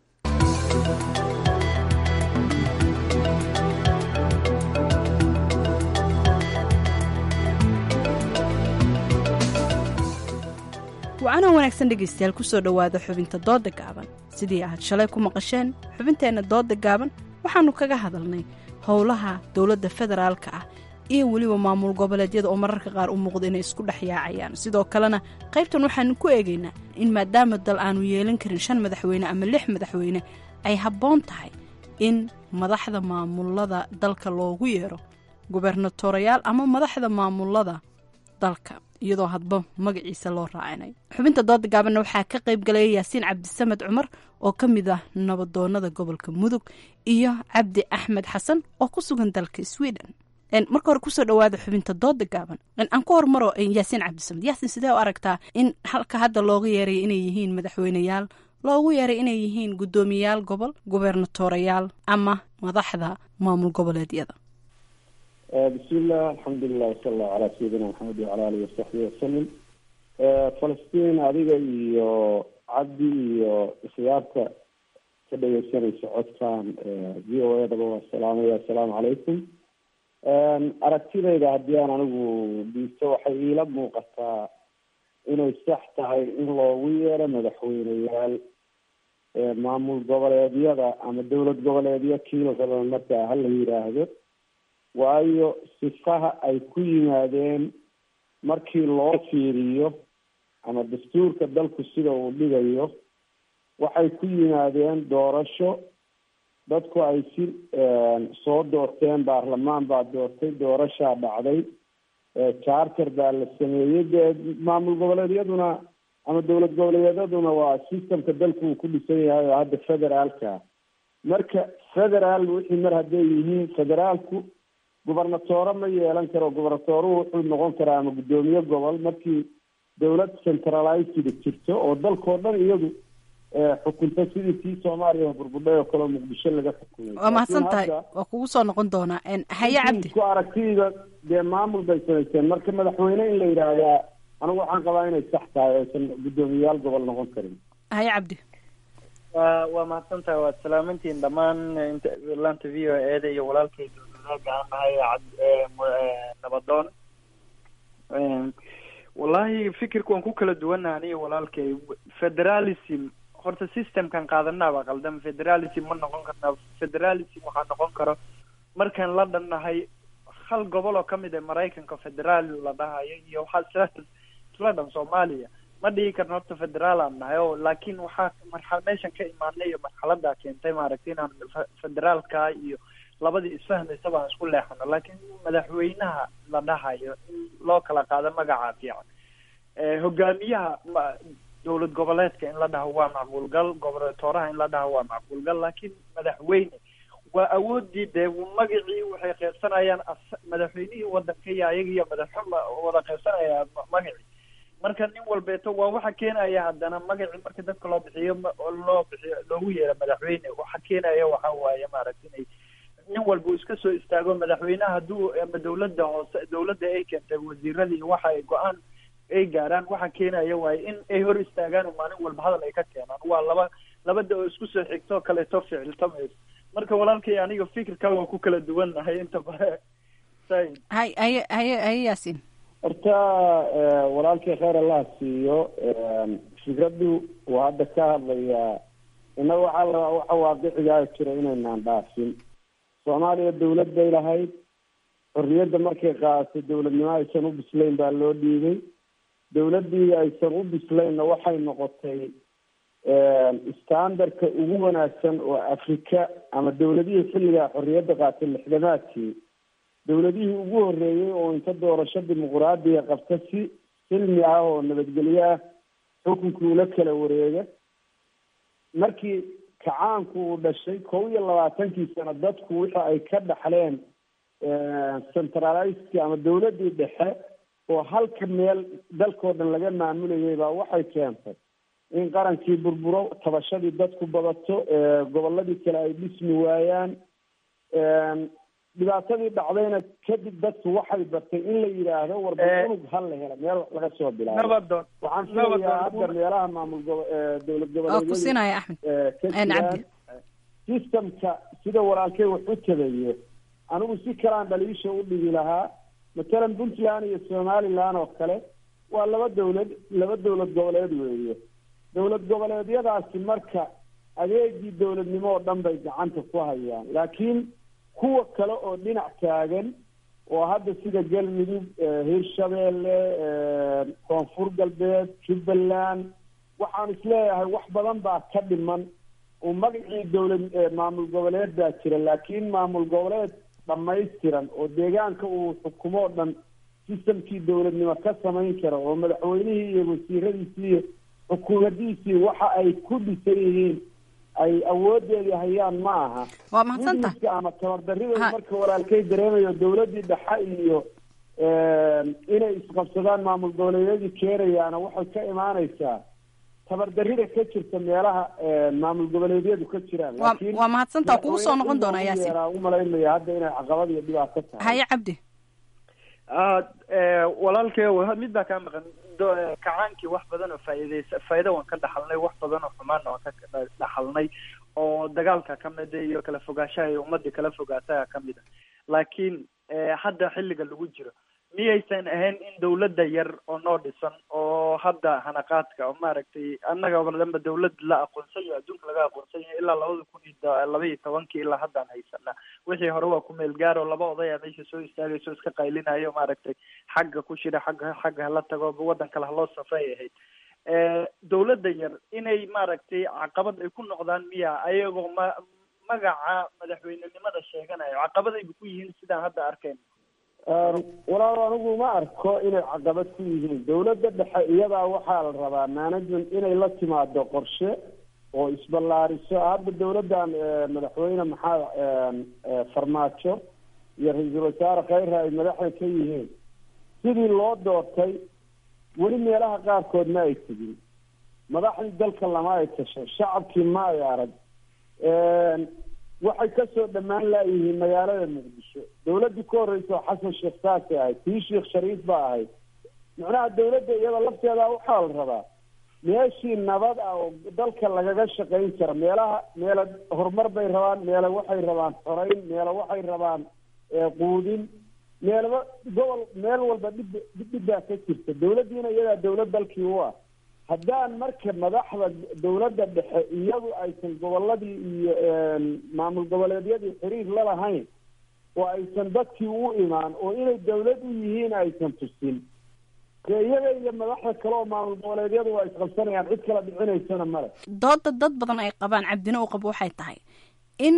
wacanoo wanaagsan dhegaystayaal kusoo dhowaada xubinta dooda gaaban sidii aad shalay ku maqasheen xubinteenna dooda gaaban waxaannu kaga hadalnay howlaha dowladda federaalka ah iyo weliba maamul goboleedyada oo mararka qaar u muuqda inay isku dhex yaacayaan sidoo kalena qaybtan waxaanu ku eegaynaa in maadaama dal aanu yeelan karin shan madaxweyne ama lix madaxweyne ay habboon tahay in madaxda maamulada dalka loogu yeero gubernatorayaal ama madaxda maamulada dalka iyadoo hadba magaciisa loo raacinay xubinta dooda gaabanna waxaa ka qayb galaya yaasiin cabdisamed cumar oo ka mid ah nabadoonada gobolka mudug iyo cabdi axmed xasan oo ku sugan dalka sweden marka hore kusoo dhawaada xubinta dooda gaaban aan ku hormaro yaasiin cabdisamed yaasiin sidee u aragtaa in halka hadda looga yeeray inay yihiin madaxweyneyaal loogu yeeray inay yihiin guddoomiyayaal gobol gubernatorayaal ama madaxda maamul goboleedyada bismiillah alxamdulilah wasala allahu calaa sayidina maxamed wacala alihi wasaxbihi wasalim falastiin adiga iyo cabdi iyo ikhyaarta ka dhegeysanaysa codkan v o a daba waa salaamaya assalaamu calaykum aragtidayda haddii aan anigu dhiisto waxay iila muuqataa inay sax tahay in loogu yeero madaxweyneyaal maamul goboleedyada ama dowlad goboleedyo kiila raba markaa hala yidhaahdo waayo sifaha ay ku yimaadeen markii loo fiiriyo ama dastuurka dalku sida uu dhigayo waxay ku yimaadeen doorasho dadku ay si soo doorteen baarlamaan baa doortay doorashaa dhacday charter baa la sameeyey dee maamul goboleedyaduna ama dowlad goboleedyaduna waa systemka dalku uu ku dhisan yahay oo hadda federaalka marka federaal wixii mar hadday yihiin federaalku gubernatoore ma yeelan karo gubernatooruhu wuxuu noqon karaa ama guddoomiye gobol markii dowlad centralized jirto oo dalkao dhan iyadu xukunta sidii tii soomaaliya burbudhay oo kaleo muqdisho laga xukumay waa mahadsan tahay waa kugu soo noqon doonaa haye cabdi isku aragtida dee maamul bay samaysteen marka madaxweyne in la yidhaahdaa anigu waxaan qabaa inay sax tahay aysan guddoomiyayaal gobol noqon karin haye cabdi wa waa mahadsan tahay waad salaamantihiin dhammaan laanta v o eeda iyo walaalkay dowladaaga aan nahay nabadoon wallahi fikirka waan ku kala duwannaha aniga walaalkay federalism horta systemkan qaadanaaba qaldan federalism ma noqon karna federalism waxaa noqon karo markaan la dhannahay hal gobol oo kamid a maraykanka federaal la dhahayo iyo waxaa isla isla dhan soomaaliya ma dhihi karno horta federaal aan nahay o laakin waxaa marxa meeshan ka imaanay iyo marxalada keentay maaragtay inaan federaalka iyo labadii isfahmaysa baan isku leexano laakiin madaxweynaha la dhahayo in loo kala qaado magaca fiican hogaamiyaha dowlad goboleedka in la dhaho waa macquulgal gobernatoraha in la dhaho waa macquulgal laakiin madaxweyne waa awoodii dee magacii waxay qeybsanayaan madaxweynihii wadanka iyo ayaga iyo madaxxuma wada qeybsanaya magacii marka nin walbeeto waa waxa keenaya haddana magacii marka dadka loo bixiyo loo bixiyo loogu yeero madaxweyne waxa keenaya waxa waaye maaragta inay nin walba uu iska soo istaago madaxweynaha hadduu ama dawladda hoose dawladda ay keentay wasiiradii waxa ay go-aan ay gaaraan waxa keenaya waaye in ay hor istaagaan oo maalin walba hadal ay ka keenaan waa laba labada oo isku soo xigto kaleeto ficiltamayso marka walaalkay aniga fikirka waa ku kala duwannahay inta bare say hay haye haye haye yaasin horta walaalkay kheyr allah siiyo fikraddu waa hadda ka hadlayaa innaga waxaa la waxa waaqicigaa jira inaynaan dhaafin soomaaliya dawlad bay lahayd xorriyadda markay qaadatay dawladnimo aysan u bislayn baa loo dhiibay dawladdii aysan u bislaynna waxay noqotay standardka ugu wanaagsan oo afrika ama dawladihii xilligaa xorriyadda qaatay lixdamaadkii dawladihii ugu horreeyey oo inta doorasho dimuquraadiya qabta si silmi ah oo nabadgelyo ah xukunkii ula kala wareega markii kacaanku uu dhashay kow iyo labaatankii sano dadku wixii ay ka dhaxleen centralizki ama dawladdii dhexe oo halka meel dalkao dhan laga maamulayay baa waxay keentay in qarankii burburo tabashadii dadku badato gobolladii kale ay dhismi waayaan dhibaatadii dhacdayna kadib dadku waxay bartay in la yidhaahdo warba unug hal la hela meel wax laga soo bilaabo waxaan filayaa hadda meelaha maamul gobo dowlad goboleedyada axmed systemka sida walaalkay wax u tabayo anigu si kalaan dhaliisha u dhigi lahaa matalan puntland iyo somaliland oo kale waa laba dawlad laba dowlad goboleed weeye dowlad goboleedyadaasi marka adeegii dowladnimo oo dhan bay gacanta ku hayaan laakiin kuwa kale oo dhinac taagan oo hadda sida galmudug hirshabeelle koonfur galbeed jubbaland waxaan isleeyahay wax badan baa ka dhiman oo magacii dowlad maamul goboleed baa jira laakiin maamul goboleed dhamaystiran oo deegaanka uu xukumo o dhan sistamkii dowladnimo ka samayn kara oo madaxweynihii iyo wasiiradiisii iyo xukuumadiisii waxa ay ku dhisan yihiin ay awoodeedii hayaan ma aha waa mahadsanta ama tabardaridooda marka walaalkay dareemayo dowladdii dhexe iyo inay isqabsadaan maamul goboleedyadii keenayaana waxay ka imaaneysaa tabardarida ka jirta meelaha maamul goboleedyadu ka jiraan waa mahadsanta waa kugu soo noqon doonaa yaasin umalaynaya hadda inay caqabad iyo dhibaato tahay haye cabdi walaalkay mid baa kaa maqan kacaankii wax badan oo faa'iideysa faa'iido waan ka dhaxalnay wax badan oo xumaanna waan ka dhaxalnay oo dagaalka ka mida iyo kala fogaanshaha iyo ummadii kala fogaataha ka mid a laakiin hadda xilliga lagu jiro miyaysan ahayn in dawladda yar oo noo dhisan oo hadda hanaqaadka oo maaragtay annaga oo dhanba dawlad la aqoonsan yahay adduunka laga aqoonsan yahay ilaa labada kun iyo laba iyo tobankii ilaa haddaan haysanaa wixii hore waa ku meel gaar oo laba odaya meesha soo istaagayso iska qaylinayo maaragtay xagga ku shira xagga xagga hala tago waddan kale haloo safay ahayd dawladda yar inay maaragtay caqabad ay ku noqdaan miya ayagoo ma magaca madaxweynenimada sheeganayo caqabadayba ku yihiin sidaan hadda arkayno walaal anigu ma arko inay caqabad ku yihiin dawladda dhexe iyadaa waxaa la rabaa management inay la timaado qorshe oo isballaariso hadda dawladdan madaxweyne maxaa farmaajo iyo ra-iisul wasaare kheyra ay madaxda ka yihiin sidii loo doortay weli meelaha qaarkood ma ay tegin madaxdii dalka lama ay tasho shacabkii ma ay arag waxay kasoo dhammaan laayihiin magaalada muqdisho dawladdii ka horreysa oo xasan sheekh saasay ahayd tii sheekh shariif ba ahayd macnaha dawladda iyada lafteeda waxaa la rabaa meeshii nabad ah oo dalka lagaga shaqayn kara meelaha meela horumar bay rabaan meela waxay rabaan xoreyn meela waxay rabaan quudin meelaba gobol meel walba dhib dhibbaa ka jirta dawladdiina iyadaa dawlad dalkii u ah haddaan marka madaxda dawladda dhexe iyadu aysan goboladii iyo maamul goboleedyadii xiriir la lahayn oo aysan dadkii u imaan oo inay dawlad u yihiin aysan tusin dee iyaga iyo madaxda kale oo maamul goboleedyadu waa isqabsanayaan cid kala dhicinaysana male dooda dad badan ay qabaan cabdina uu qabo waxay tahay in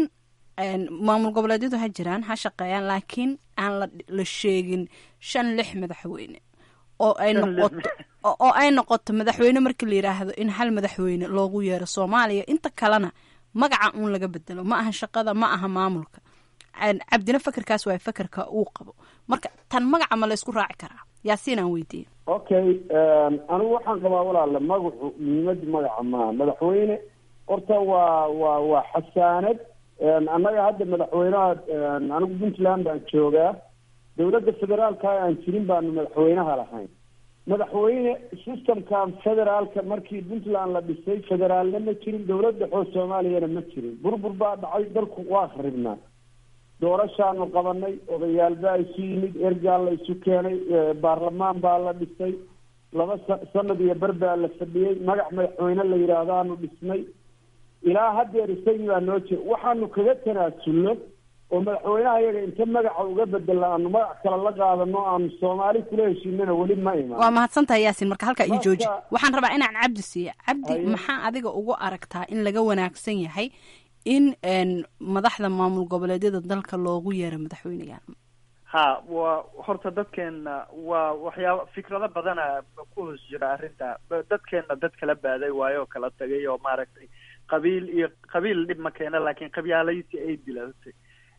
maamul goboleedyadu ha jiraan ha shaqeeyaan laakiin aan la la sheegin shan lix madaxweyne oo ay noqoto oo ay noqoto madaxweyne marka la yidhaahdo in hal madaxweyne loogu yeero soomaaliya inta kalena magaca uun laga bedelo ma aha shaqada ma aha maamulka cabdina fakerkaas waa fakerka uu qabo marka tan magaca ma la ysku raaci karaa yaasiin aan weydiiye okay anigu waxaan qabaa walaale magacu muhiimada magaca maaha madaxweyne horta waa waa waa xasaanad annaga hadda madaxweynaha anigu puntland baan joogaa dawladda federaalka aan jirin baanu madaxweynaha lahayn madaxweyne systemkan federaalka markii puntland la dhisay federaalna ma jirin dawlad dhexoo soomaaliyana ma jirin burbur baa dhacay dalku waa kharibnaa doorashaanu qabanay odayaal baa isu yimid ergaa la isu keenay baarlamaan baa la dhisay laba sa- sanad iyo ber baa la fadhiyey magac madaxweyne la yidhaahdaanu dhisnay ilaa haddeer isagii baa noo jira waxaanu kaga tanaasulno oo madaxweynaha iyaga inta magaca uga bedela aanu magac kale la qaadano aanu soomaali kula heshiinana weli ma imaan waa mahadsantahay yaasin marka halkaa ii jooji Marka- waxaan rabaa inaan cabdi siiya cabdi Haye. maxaa adiga ugu aragtaa in laga wanaagsan yahay in n madaxda maamul goboleedyada dalka loogu yeero madaxweyneyaal ha waa horta dadkeena waa waxyaaba fikrado badana ku hoos jira arrinta Ba- dadkeena dad kala baaday waayo oo kala tagay oo maaragtay qabiil iyo qabiil dhib ma keena laakiin qabyaalaysi ay dilatay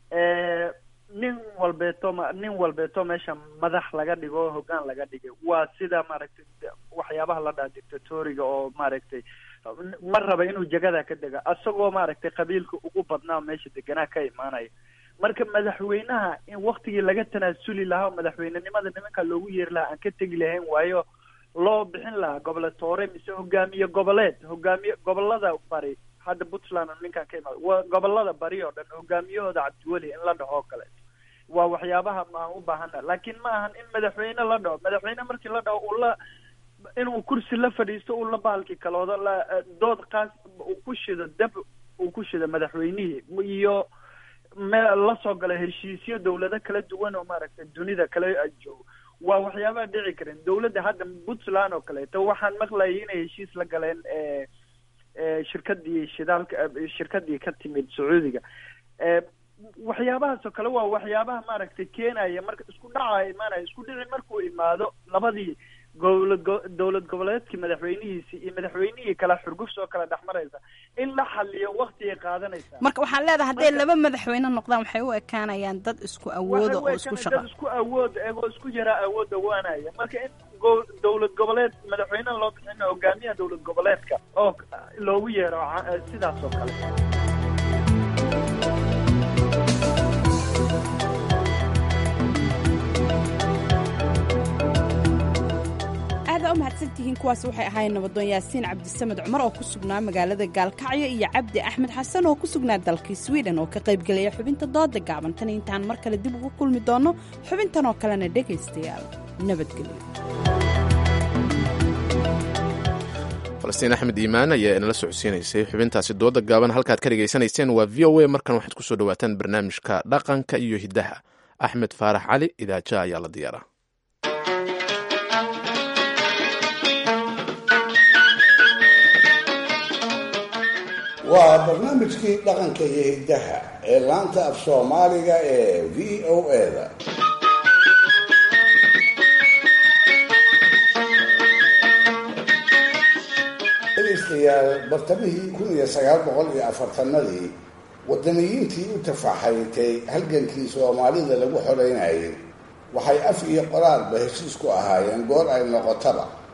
nin walbeeto ma nin walbeeto meesha madax laga dhigo oo hoggaan laga dhigay waa sida maaragtay waxyaabaha la dhaha dictatoriga oo maaragtay ma raba inuu jagada ka dega asagoo maaragtay qabiilka ugu badnaa meesha deganaa ka imaanaya marka madaxweynaha in waktigii laga tanaasuli lahaa oo madaxweynenimada nimanka loogu yeeri lahaa aan ka tegi lahayn waayo loo bixin lahaa goboletoore mise hogaamiye goboleed hogaamiye gobolada bari hadda puntland oo ninkan ka imaada waa gobolada bari oo dhan hogaamiyahooda cabdiweli in la dhaho oo kaleeto waa waxyaabaha aan u baahana laakiin ma ahan in madaxweyne la dhaho madaxweyne markii la dhaho uu la inuu kursi la fadhiisto uu la baalki kaloodo la dood qaas uu ku shido dab uu ku shido madaxweynihii iyo me la soo gala heshiisyo dawlado kala duwan oo maaragtay dunida kala joogo waa waxyaabaha dhici karin dawladda hadda puntland oo kaleeto waxaan maqlayay inay heshiis la galeen e e shirkadii shidaalka eh, shirkadii ka timid sacuudiga e waxyaabahaas oo kale waa waxyaabaha maaragtay keenaya marka isku dhaca imaanaya isku dhici markuu imaado labadii gowlad go- dowlad goboleedkii madaxweynihiisi iyo madaxweynihii kala xurgufs oo kala dhex maraysa in la xaliyo waktigay qaadanaysaa marka waxaan leedahay hadday laba madaxweyne noqdaan waxay u ekaanayaan dad isku awooda oo isku Waxay u shaqa ekaan dad isku awood egoo isku yaraa awood dhawaanaya marka in go- dowlad goboleed madaxweyne loo bixin hogaamiyaha dowlad goboleedka oo loogu yeero ca- sidaas oo kale aada u mahadsantihiin kuwaas waxay ahaayeen nabadoon yaasiin cabdisamed cumar oo ku sugnaa magaalada gaalkacyo iyo cabdi axmed xasan oo ku sugnaa dalkii sweden oo ka qaybgelaya xubinta dooda gaaban tan intaan mar kale dib ugu kulmi doonno xubintan oo kalena dhegaystayaal nabadgelyo falastiin axmed iimaan ayaa inala socodsiinaysay xubintaasi dooda gaaban halkaad ka dhegaysanayseen waa v o a markan waxaad ku soo dhowaataan barnaamijka dhaqanka iyo hiddaha axmed faarax cali idaaja ayaa la diyaaraa waa barnaamijkii dhaqanka iyo hiddaha ee laanta af soomaaliga ee v o a-da dhegaystayaal bartamihii kun iyo sagaal boqol iyo afartanadii wadaniyiintii u tafaxaytay halgankii soomaalida lagu xoreynayay waxay af iyo qoraalba heshiis ku ahaayeen goor ay noqotaba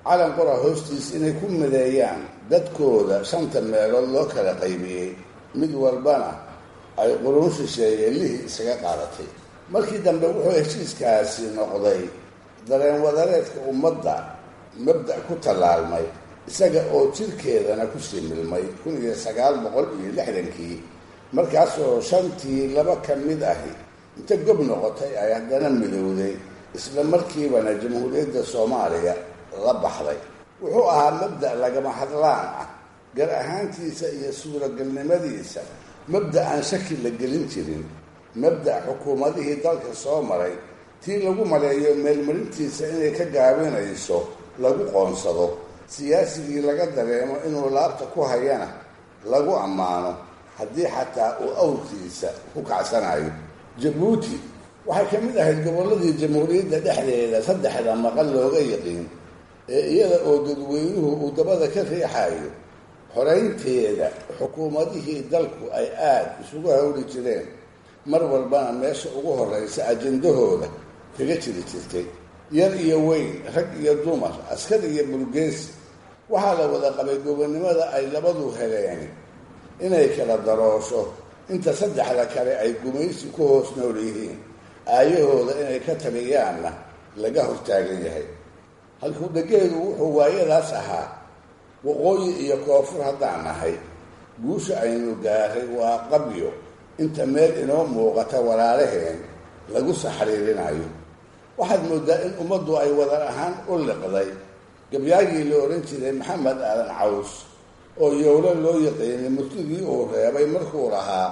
calan qora hoostiis inay ku mideeyaan dadkooda shanta meelood loo kala qaybiyey mid walbana ay quruun shisheeye lihii isaga qaadatay markii dambe wuxuu heshiiskaasi noqday dareen wadareedka ummadda mabda' ku tallaalmay isaga oo jirkeedana kusii milmay kun iyo sagaal boqol iyo lixdankii markaasoo shantii laba ka mid ahi inta gob noqotay ay haddana midowday isla markiibana jamhuuriyadda soomaaliya la baxday wuxuu ahaa mabda' lagama hadlaan ah gar ahaantiisa iyo suuragalnimadiisa mabda' aan shaki la gelin jirin mabda' xukuumadihii dalka soo maray tii lagu maleeyo meelmarintiisa inay ka gaabinayso lagu qoonsado siyaasigii laga dareemo inuu laabta ku hayana lagu ammaano haddii xataa uu awrkiisa ku kacsanayo jabuuti waxay ka mid ahayd gobolladii jamhuuriyadda dhexdeeda saddexda maqal looga yiqiin ee iyada oo dadweynuhu uu dabada ka riixayo xoraynteeda xukuumadihii dalku ay aada isugu hawli jireen mar walbana meesha ugu horraysa ajendahooda kaga jiri jirtay yar iyo weyn rag iyo dumar askar iyo burgeesi waxaa la wada qabay gobonnimada ay labadu heleen inay kala daroosho inta saddexda kale ay gumaysi ku hoos nool yihiin aayahooda inay ka taliyaanna laga hortaagan yahay halkuu dhegeedu wuxuu waayadaas ahaa waqooyi iyo koonfur haddaan nahay guusha aynu gaaray waa qabyo inta meel inoo muuqata walaalaheen lagu saxriirinayo waxaad moodaa in ummaddu ay wadar ahaan u liqday gabyaagii la odhan jiray maxamed aadan caws oo yowlo loo yaqiinay murtidii uu reebay markuu lahaa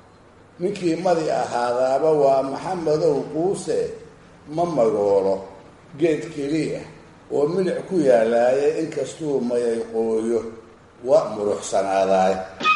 ninkii madi ahaadaaba waa maxamedow quuse ma magoolo geed keliya oo milic ku yaalaaya inkastuu mayay qooyo waa muruxsanaadaay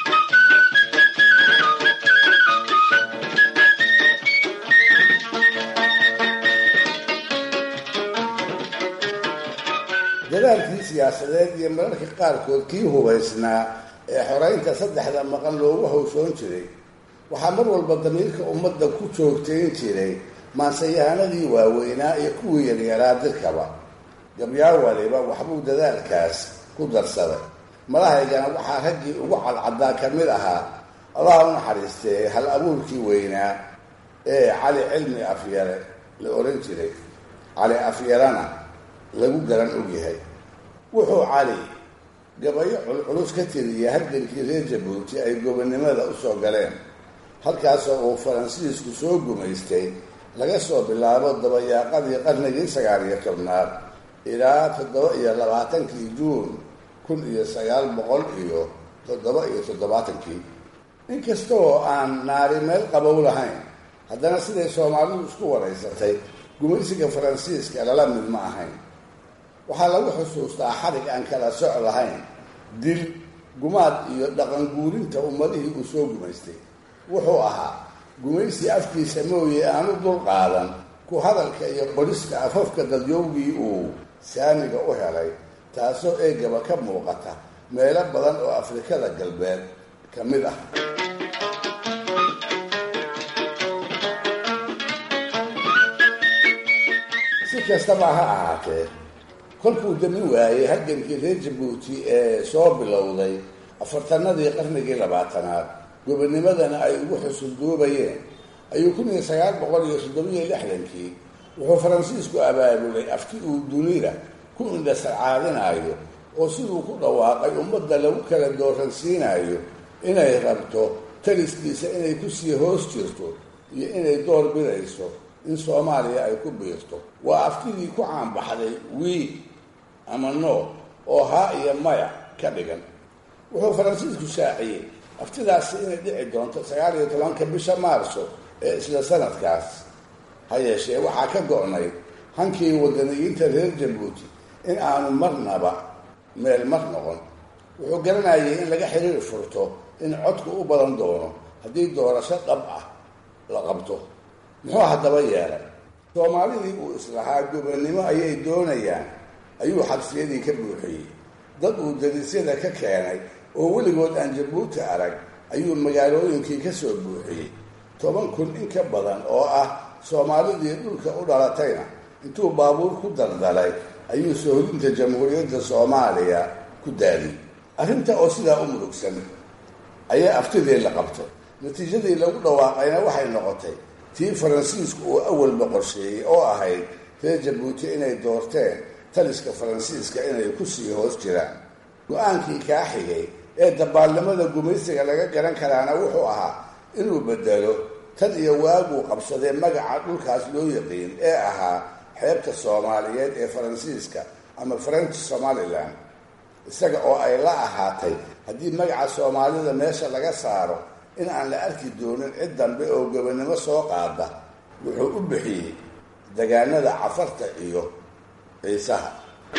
dadaalkii siyaasadeed iyo mararka qaarkood kii hubaysnaa ee xoraynta saddexda maqan loogu hawshoon jiray waxaa mar walba damiirka ummadda ku joogtayn jiray maansayahanadii waaweynaa iyo kuwii yaryaraa dirkaba gabyaa waliba waxbuu dadaalkaas ku darsaday malahaygana waxaa raggii ugu cadcaddaa ka mid ahaa allaha u naxariistee hal abuurkii weynaa ee cali cilmi afyare la odhan jiray cali afyarana lagu garan ogyahay wuxuu cali gabayo culculus ka tiriyay halgankii reer jabuuti ay gobonnimada u soo galeen halkaasoo uu faransiisku soo gumaystay laga soo bilaabo dabayaaqadii qarnigii sagaal iyo tobnaad ilaa toddoba iyo labaatankii juun kun iyo sagaal boqol iyo toddoba iyo toddobaatankii inkasta oo aan naari meel qabow lahayn haddana siday soomaalidu isku waraysatay gumaysiga faransiiska lala mid ma ahayn waxaa lagu xusuustaa xarig aan kala soc lahayn dil gumaad iyo dhaqan guurinta ummadihii uu soo gumaystay wuxuu ahaa gumaysi afkiisa mooye aanu dul qaadan ku hadalka iyo qorista afafka dadyowgii uu saamiga u helay taasoo eegaba ka muuqata meelo badan oo afrikada galbeed ka mid ah si kastaba ha ahaatee kolkuu dami waayey halgankii reer jabuuti ee soo bilowday afartanadii qarnigii labaatanaad gobonimadana ay ugu xusulduubayeen ayuu kun iyo sagaal boqol iyo toddobiyo lixdankii wuxuu faransiisku abaabulay afti uu dunida ku indhasarcaadinayo oo siduu ku dhawaaqay ummadda lagu kala dooransiinayo inay rabto taliskiisa inay kusii hoos jirto iyo inay door bidayso in soomaaliya ay ku biirto waa aftidii ku caanbaxday wii ama no oo haa iyo maya ka dhigan wuxuu faransiisku shaaciyey aftidaasi inay dhici doonto sagaal iyo tobanka bisha maarso ee isla sanadkaas ha yeeshee waxaa ka go-nay hankii wadaniyiinta reer jabuuti in aanu marnaba meel mar noqon wuxuu garanayay in laga xiriir furto in codku u badan doono haddii doorasho dhab ah la qabto muxuu haddaba yeelay soomaalidii uu islahaa gobonnimo ayay doonayaan ayuu xabsiyadii ka buuxiyey dad uu darisyada ka keenay oo weligood aan jabuuti arag ayuu magaalooyinkii ka soo buuxiyey toban kun in ka badan oo ah soomaalidii dhulka u dhalatayna intuu baabuur ku daldalay ayuu soohodinta jamhuuriyadda soomaaliya ku daadiyey arrinta oo sidaa u murugsan ayaa aftidii la qabtay natiijadii lagu dhawaaqayna waxay noqotay tii faransiisku uu awalba qorsheeyey oo ahayd reer jabuuti inay doorteen taliska faransiiska inay ku sii hoos jiraan go-aankii kaa xigay ee dabaalnimada gumaysiga laga garan karaana wuxuu ahaa inuu bedelo tan iyo waaguu qabsadee magaca dhulkaas loo yaqiin ee ahaa xeebta soomaaliyeed ee faransiiska ama french somalilan isaga oo ay la ahaatay haddii magaca soomaalida meesha laga saaro in aan la arki doonin cid dambe oo gobonimo soo qaada wuxuu u bixiyey degaanada cafarta iyo ciisaha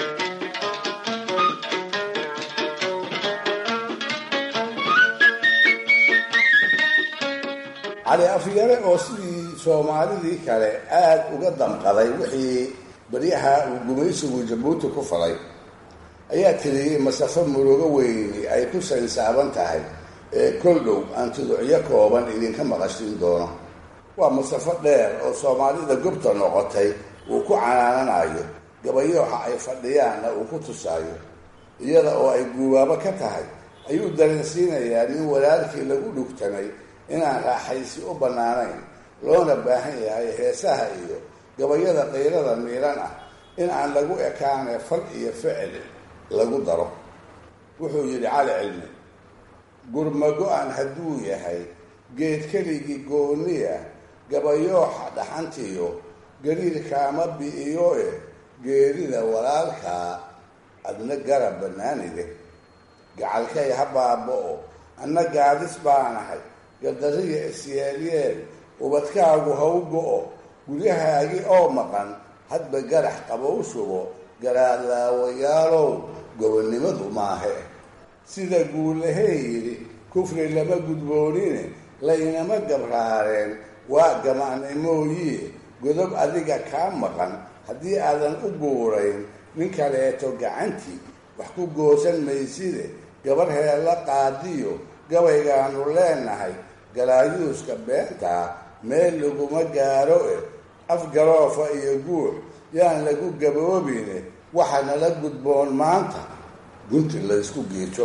cali afyare oo sidii soomaalidii kale aada uga damqaday wixii baryaha uu gumaysigu jabuuti ku falay ayaa tiriyey masafo murugo weyni ay ku saynsaaban tahay ee kol dhow aan tuducyo kooban idinka maqashin doono waa masafo dheer oo soomaalida gobta noqotay uu ku canaananayo gabayooxa ay fadhiyaanna uu ku tusaayo iyada oo ay guubaabo ka tahay ayuu dareensiinayaa nin walaalkii lagu dhugtamay inaan raaxaysi u bannaanayn loona baahan yahay heesaha iyo gabayada qayrada miiran ah in aan lagu ekaane fal iyo ficil lagu daro wuxuu yidhi cali cilmi gurmago-an hadduu yahay geed keligii gooniya gabayooxa dhaxantiyo gariirkaama bi'iyo e geerida walaalkaa adna garab bannaanide gacalkay ha baaba-o anna gaadis baanahay gadariya isyeelyeel ubadkaagu ha u go-o guryahaagi oo maqan hadba garax qabow shubo garaadlaawayaalow gobonnimadu maahe sida guulahee yidhi kufri lama gudboonine laynama gabraareen waa gamaanimooyie godob adiga kaa maqan haddii aadan u guurayn nin kaleeto gacantii wax ku goosan mayside gabar heella qaadiyo gabaygaanu leenahay galaayuuska beentaa meel laguma gaaro e afgaroofa iyo guux yaan lagu gaboobine waxa nala gudboon maanta gunti laysku giijo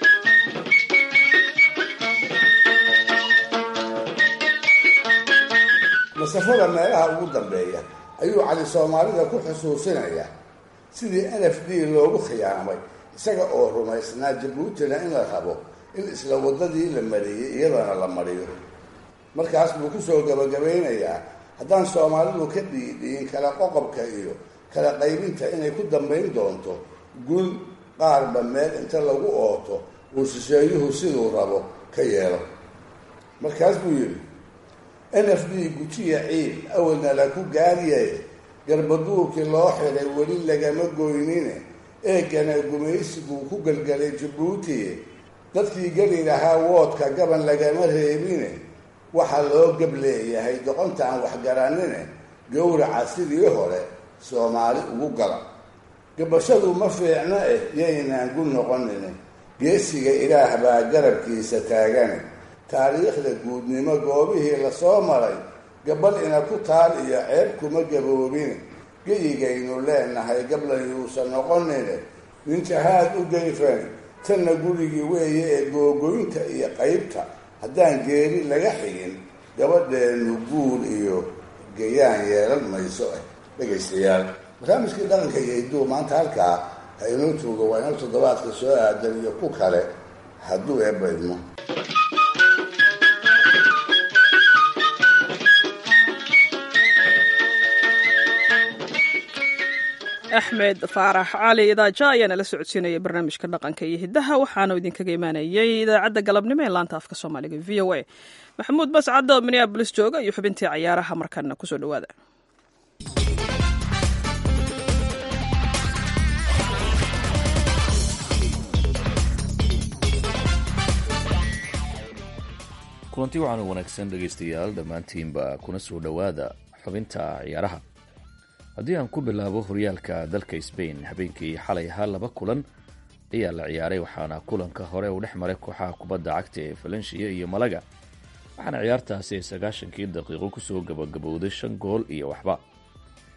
masafada meelaha ugu dambeeya ayuu cali soomaalida ku xusuusinayaa sidii n f d loogu khiyaamay isaga oo rumaysnaa jabuutina in la rabo in isla waddadii la mariyey iyadana la mariyo markaas buu kusoo gabagabaynayaa haddaan soomaalidu ka dhiidhiin kala qoqobka iyo kala qaybinta inay ku dambayn doonto gun qaarba meel inta lagu ooto uu shisheeyuhu siduu rabo ka yeelo markaas buu yidhi n f d gujiya ciid awalna la ku gaariyay garbaduurkii loo xiray weli lagama goynine eegana gumaysiguu ku gelgelay jabuuti dadkii geli lahaa woodka gaban lagama reebine waxaa loo gab leeyahay doqonta aan waxgaranine gowraca sidii hore soomaali ugu gala gabashadu ma fiicno eh yaynaan gu noqonine geesiga ilaah baa garabkiisa taagane taariikhda guudnimo goobihii lasoo maray gabal ina ku taal iyo ceeb kuma gaboobine geyigaynu leenahay gablan yuusan noqonine nin jahaad u geyfan tanna gurigii weeye ee googoynta iyo qaybta haddaan geeri laga xigin gabadheenu guul iyo gayaan yeelan mayso ah dhegaystayaal barnaamijkii dhaqanka iyo hidduu maanta halkaa ha inoo tuugo waa inoo toddobaadka soo aadan iyo ku kale hadduu eebba idmo axmed faarax cali idaaja ayaana la socodsiinaya barnaamijka dhaqanka iyo hiddaha waxaanu idinkaga imaanayay idaacadda galabnimo ee laanta afka soomaaliga v o a maxamuud bascadda oo minneabolis jooga iyo xubintii cayaaraha markaana kusoo dhawaada kulanti waxaanu wanaagsan dhegaystayaal dhammaantiinba kuna soo dhowaada xubinta ciyaaraha haddii aan ku bilaabo horyaalka dalka sbain habeenkii xalay ahaa laba kulan ayaa la ciyaaray waxaana kulanka hore uu dhex maray kooxaha kubadda cagta ee falensiya iyo malaga waxaana ciyaartaasi ay sagaashankii daqiiqo kusoo gabagabowday shan gool iyo waxba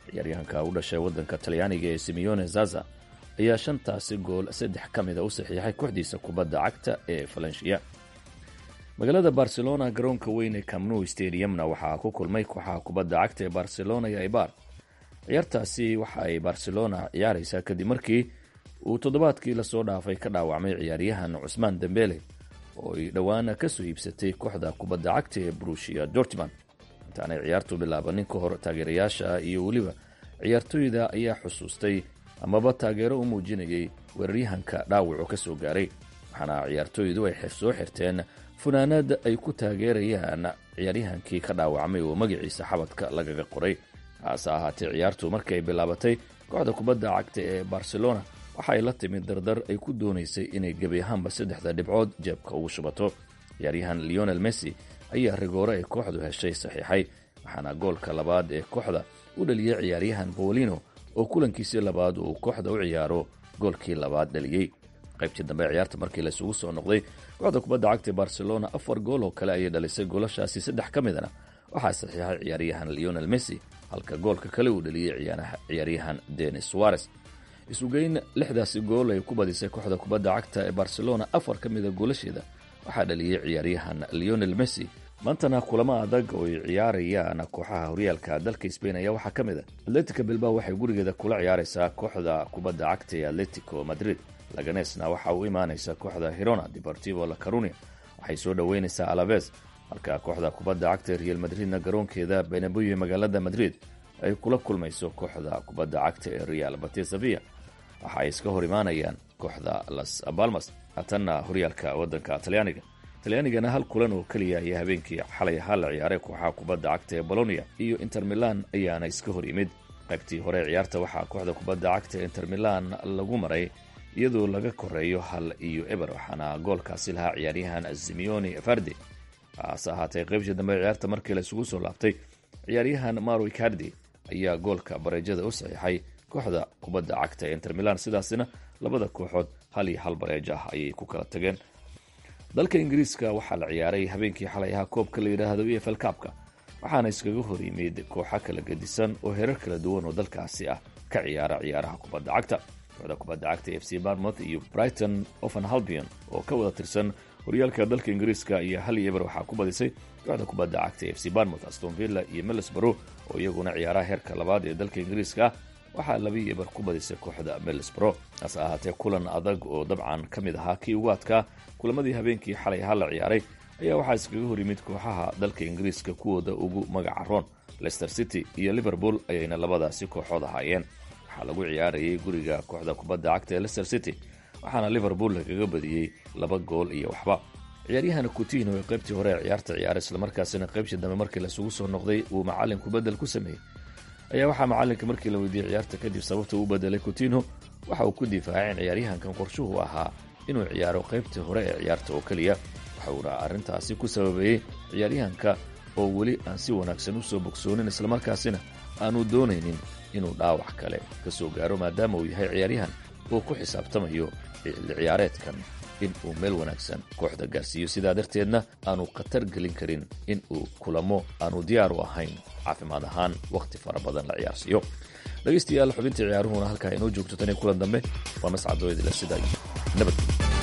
ciyaaryahanka u dhashay waddanka talyaaniga ee simeone zaza ayaa shantaasi gool saddex ka mida u saxiixay kooxdiisa kubadda cagta ee valencia magaalada barcelona garoonka weyn ee camnou stadiumna waxaa ku kulmay kooxaha kubadda cagta ee barcelona iyo ibar ciyaartaasi waxa ay barcelona ciyaaraysaa kadib markii uu toddobaadkii lasoo dhaafay ka dhaawacmay ciyaaryahan cusmaan dembele oo ay dhowaana kasoo iibsatay kooxda kubadda cagta ee brushia dortmund intaanay ciyaartu bilaabanin ka hor taageerayaasha iyo weliba ciyaartooyda ayaa xusuustay amaba taageero u muujinayay weeraryahanka dhaawacu ka soo gaaray waxaana ciyaartooydu ay soo xirteen funaanad ay ku taageerayaan ciyaaryahankii ka dhaawacmay oo magaciisa xabadka lagaga qoray hase ahaatee ciyaartu markii ay bilaabatay kooxda kubadda cagta ee barcelona waxa ay la timid dardar ay ku doonaysay inay gebi ahaanba saddexda dhibcood jeebka ugu shubato ciyaaryahan leonel messi ayaa rigoore ay kooxdu heshay saxiixay waxaana goolka labaad ee kooxda u dhaliyey ciyaaryahan bolino oo kulankiisii labaad uu kooxda u ciyaaro goolkii labaad dhaliyey qaybtii dambe ciyaarta markii laysugu soo noqday kooxda kubadda cagta barcelona afar gool oo kale ayay dhalisay goolashaasi saddex ka midana waxaa saxiixay ciyaaryahan leonel messi halka goolka kale uu dhaliyey ciyaaryahan denis suarez isugeyn lixdaasi gool ay ku badisay kooxda kubadda cagta ee barcelona afar ka mida goolasheeda waxaa dhaliyey ciyaaryahan leonel messi maantana kulamo adag oo ay ciyaarayaan kooxaha horyaalka dalka sbain ayaa waxaa ka mid a atletica bilbao waxay gurigeeda kula ciyaaraysaa kooxda kubadda cagta ee atletico madrid laganesna waxa uu imaanaysa kooxda hirona deportivo la carunia waxay soo dhoweynaysaa alaves halka kooxda kubadda cagta ee real madridna garoonkeeda benaboyo ee magaalada madrid ay kula kulmayso kooxda kubadda cagta ee real batesavia waxa ay iska hor imaanayaan kooxda las balmas haatanna horyaalka waddanka talyaaniga talyaanigana hal kulan oo keliya ayaa habeenkii xalay ahaa la ciyaaray kooxaha kubadda cagta ee bolonia iyo inter milan ayaana iska hor yimid qaybtii hore ciyaarta waxaa kooxda kubadda cagta inter milan lagu maray iyadoo laga koreeyo hal iyo eber waxaana goolkaasi lahaa ciyaaryahan simeone fardi hase ahaatee qaybtii dambe ciyaarta markii la isugu soo laabtay ciyaaryahan maro icardi ayaa goolka bareejada u saxiixay kooxda kubadda cagta ee inter milan sidaasina labada kooxood hal iyo hal bareejo ah ayay ku kala tageen dalka ingiriiska waxaa la ciyaaray habeenkii xalay ahaa koobka la yidhaahdo e f l kaabka waxaana iskaga hor yimid kooxo kala gedisan oo herar kala duwan oo dalkaasi ah ka ciyaara ciyaaraha kubadda cagta kooxda kubadda cagta f c barmouth iyo brighton oven halbion oo ka wada tirsan horyaalka dalka ingiriiska iyo hal iyo eber waxaa ku badisay kooxda kubadda cagta f c barmouth aston villa iyo middlesbrough oo iyaguna ciyaaraha heerka labaad ee dalka ingiriiska ah waxaa labii eber ku badisay kooxda middlesbrough hase ahaatee kulan adag oo dabcan ka mid ahaa kii ugu adkaa kulamadii habeenkii xalay ahaa la ciyaaray ayaa waxaa iskaga hor yimid kooxaha dalka ingiriiska kuwooda ugu magaca roon leicester city iyo liverpool ayayna labadaasi kooxood ahaayeen waxaa lagu ciyaarayay guriga kooxda kubadda cagta ee leicester city waxaana liverpool lagaga badiyey laba gool iyo waxba ciyaaryahana kutino ee qaybtii hore ee ciyaarta ciyaaray islamarkaasina qaybtii dambe markii laisugu soo noqday uu macalinku bedel ku sameeyey ayaa waxaa macalinka markii la weydiiyey ciyaarta kadib sababta uu bedelay coutinho waxa uu ku difaacay in ciyaaryahankan qorshuhu ahaa inuu ciyaaro qaybtii hore ee ciyaarta oo keliya waxauna arrintaasi ku sababeeyey ciyaaryahanka oo weli aan si wanaagsan usoo bogsoonin islamarkaasina aanu doonaynin inuu dhaawac kale ka soo gaaro maadaama uu yahay ciyaaryahan uu ku xisaabtamayo ciyaareedkan in uu meel wanaagsan kooxda gaarsiiyo sidaa darteedna aanu khatar gelin karin in uu kulamo aanu diyaar u ahayn caafimaad ahaan wakhti fara badan la ciyaarsiiyo dhegaystayaal xubintii ciyaaruhuna halkaa inoo joogto tan iyo kulan dambe waa mascadooydila sidaa nabad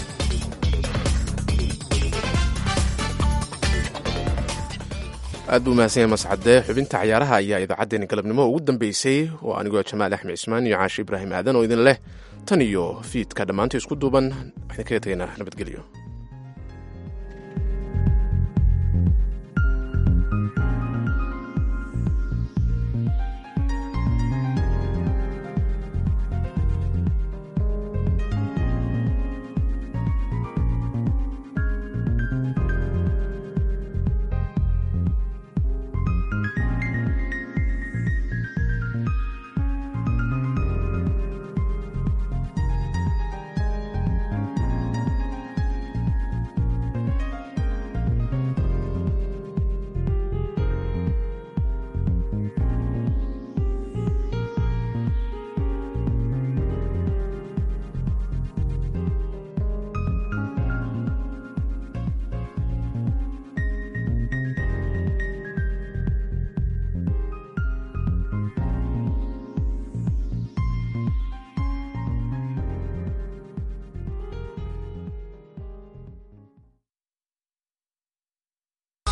aad buu mahadsan yahay mascade xubinta ciyaaraha ayaa idaacaddeenna galabnimo ugu dambeysay oo anigoo jamaal axmed cismaan iyo caashi ibraahim aadan oo idin leh tan iyo fiidka dhammaanta isku duuban waxaan kaga tegaynaa nabadgelyo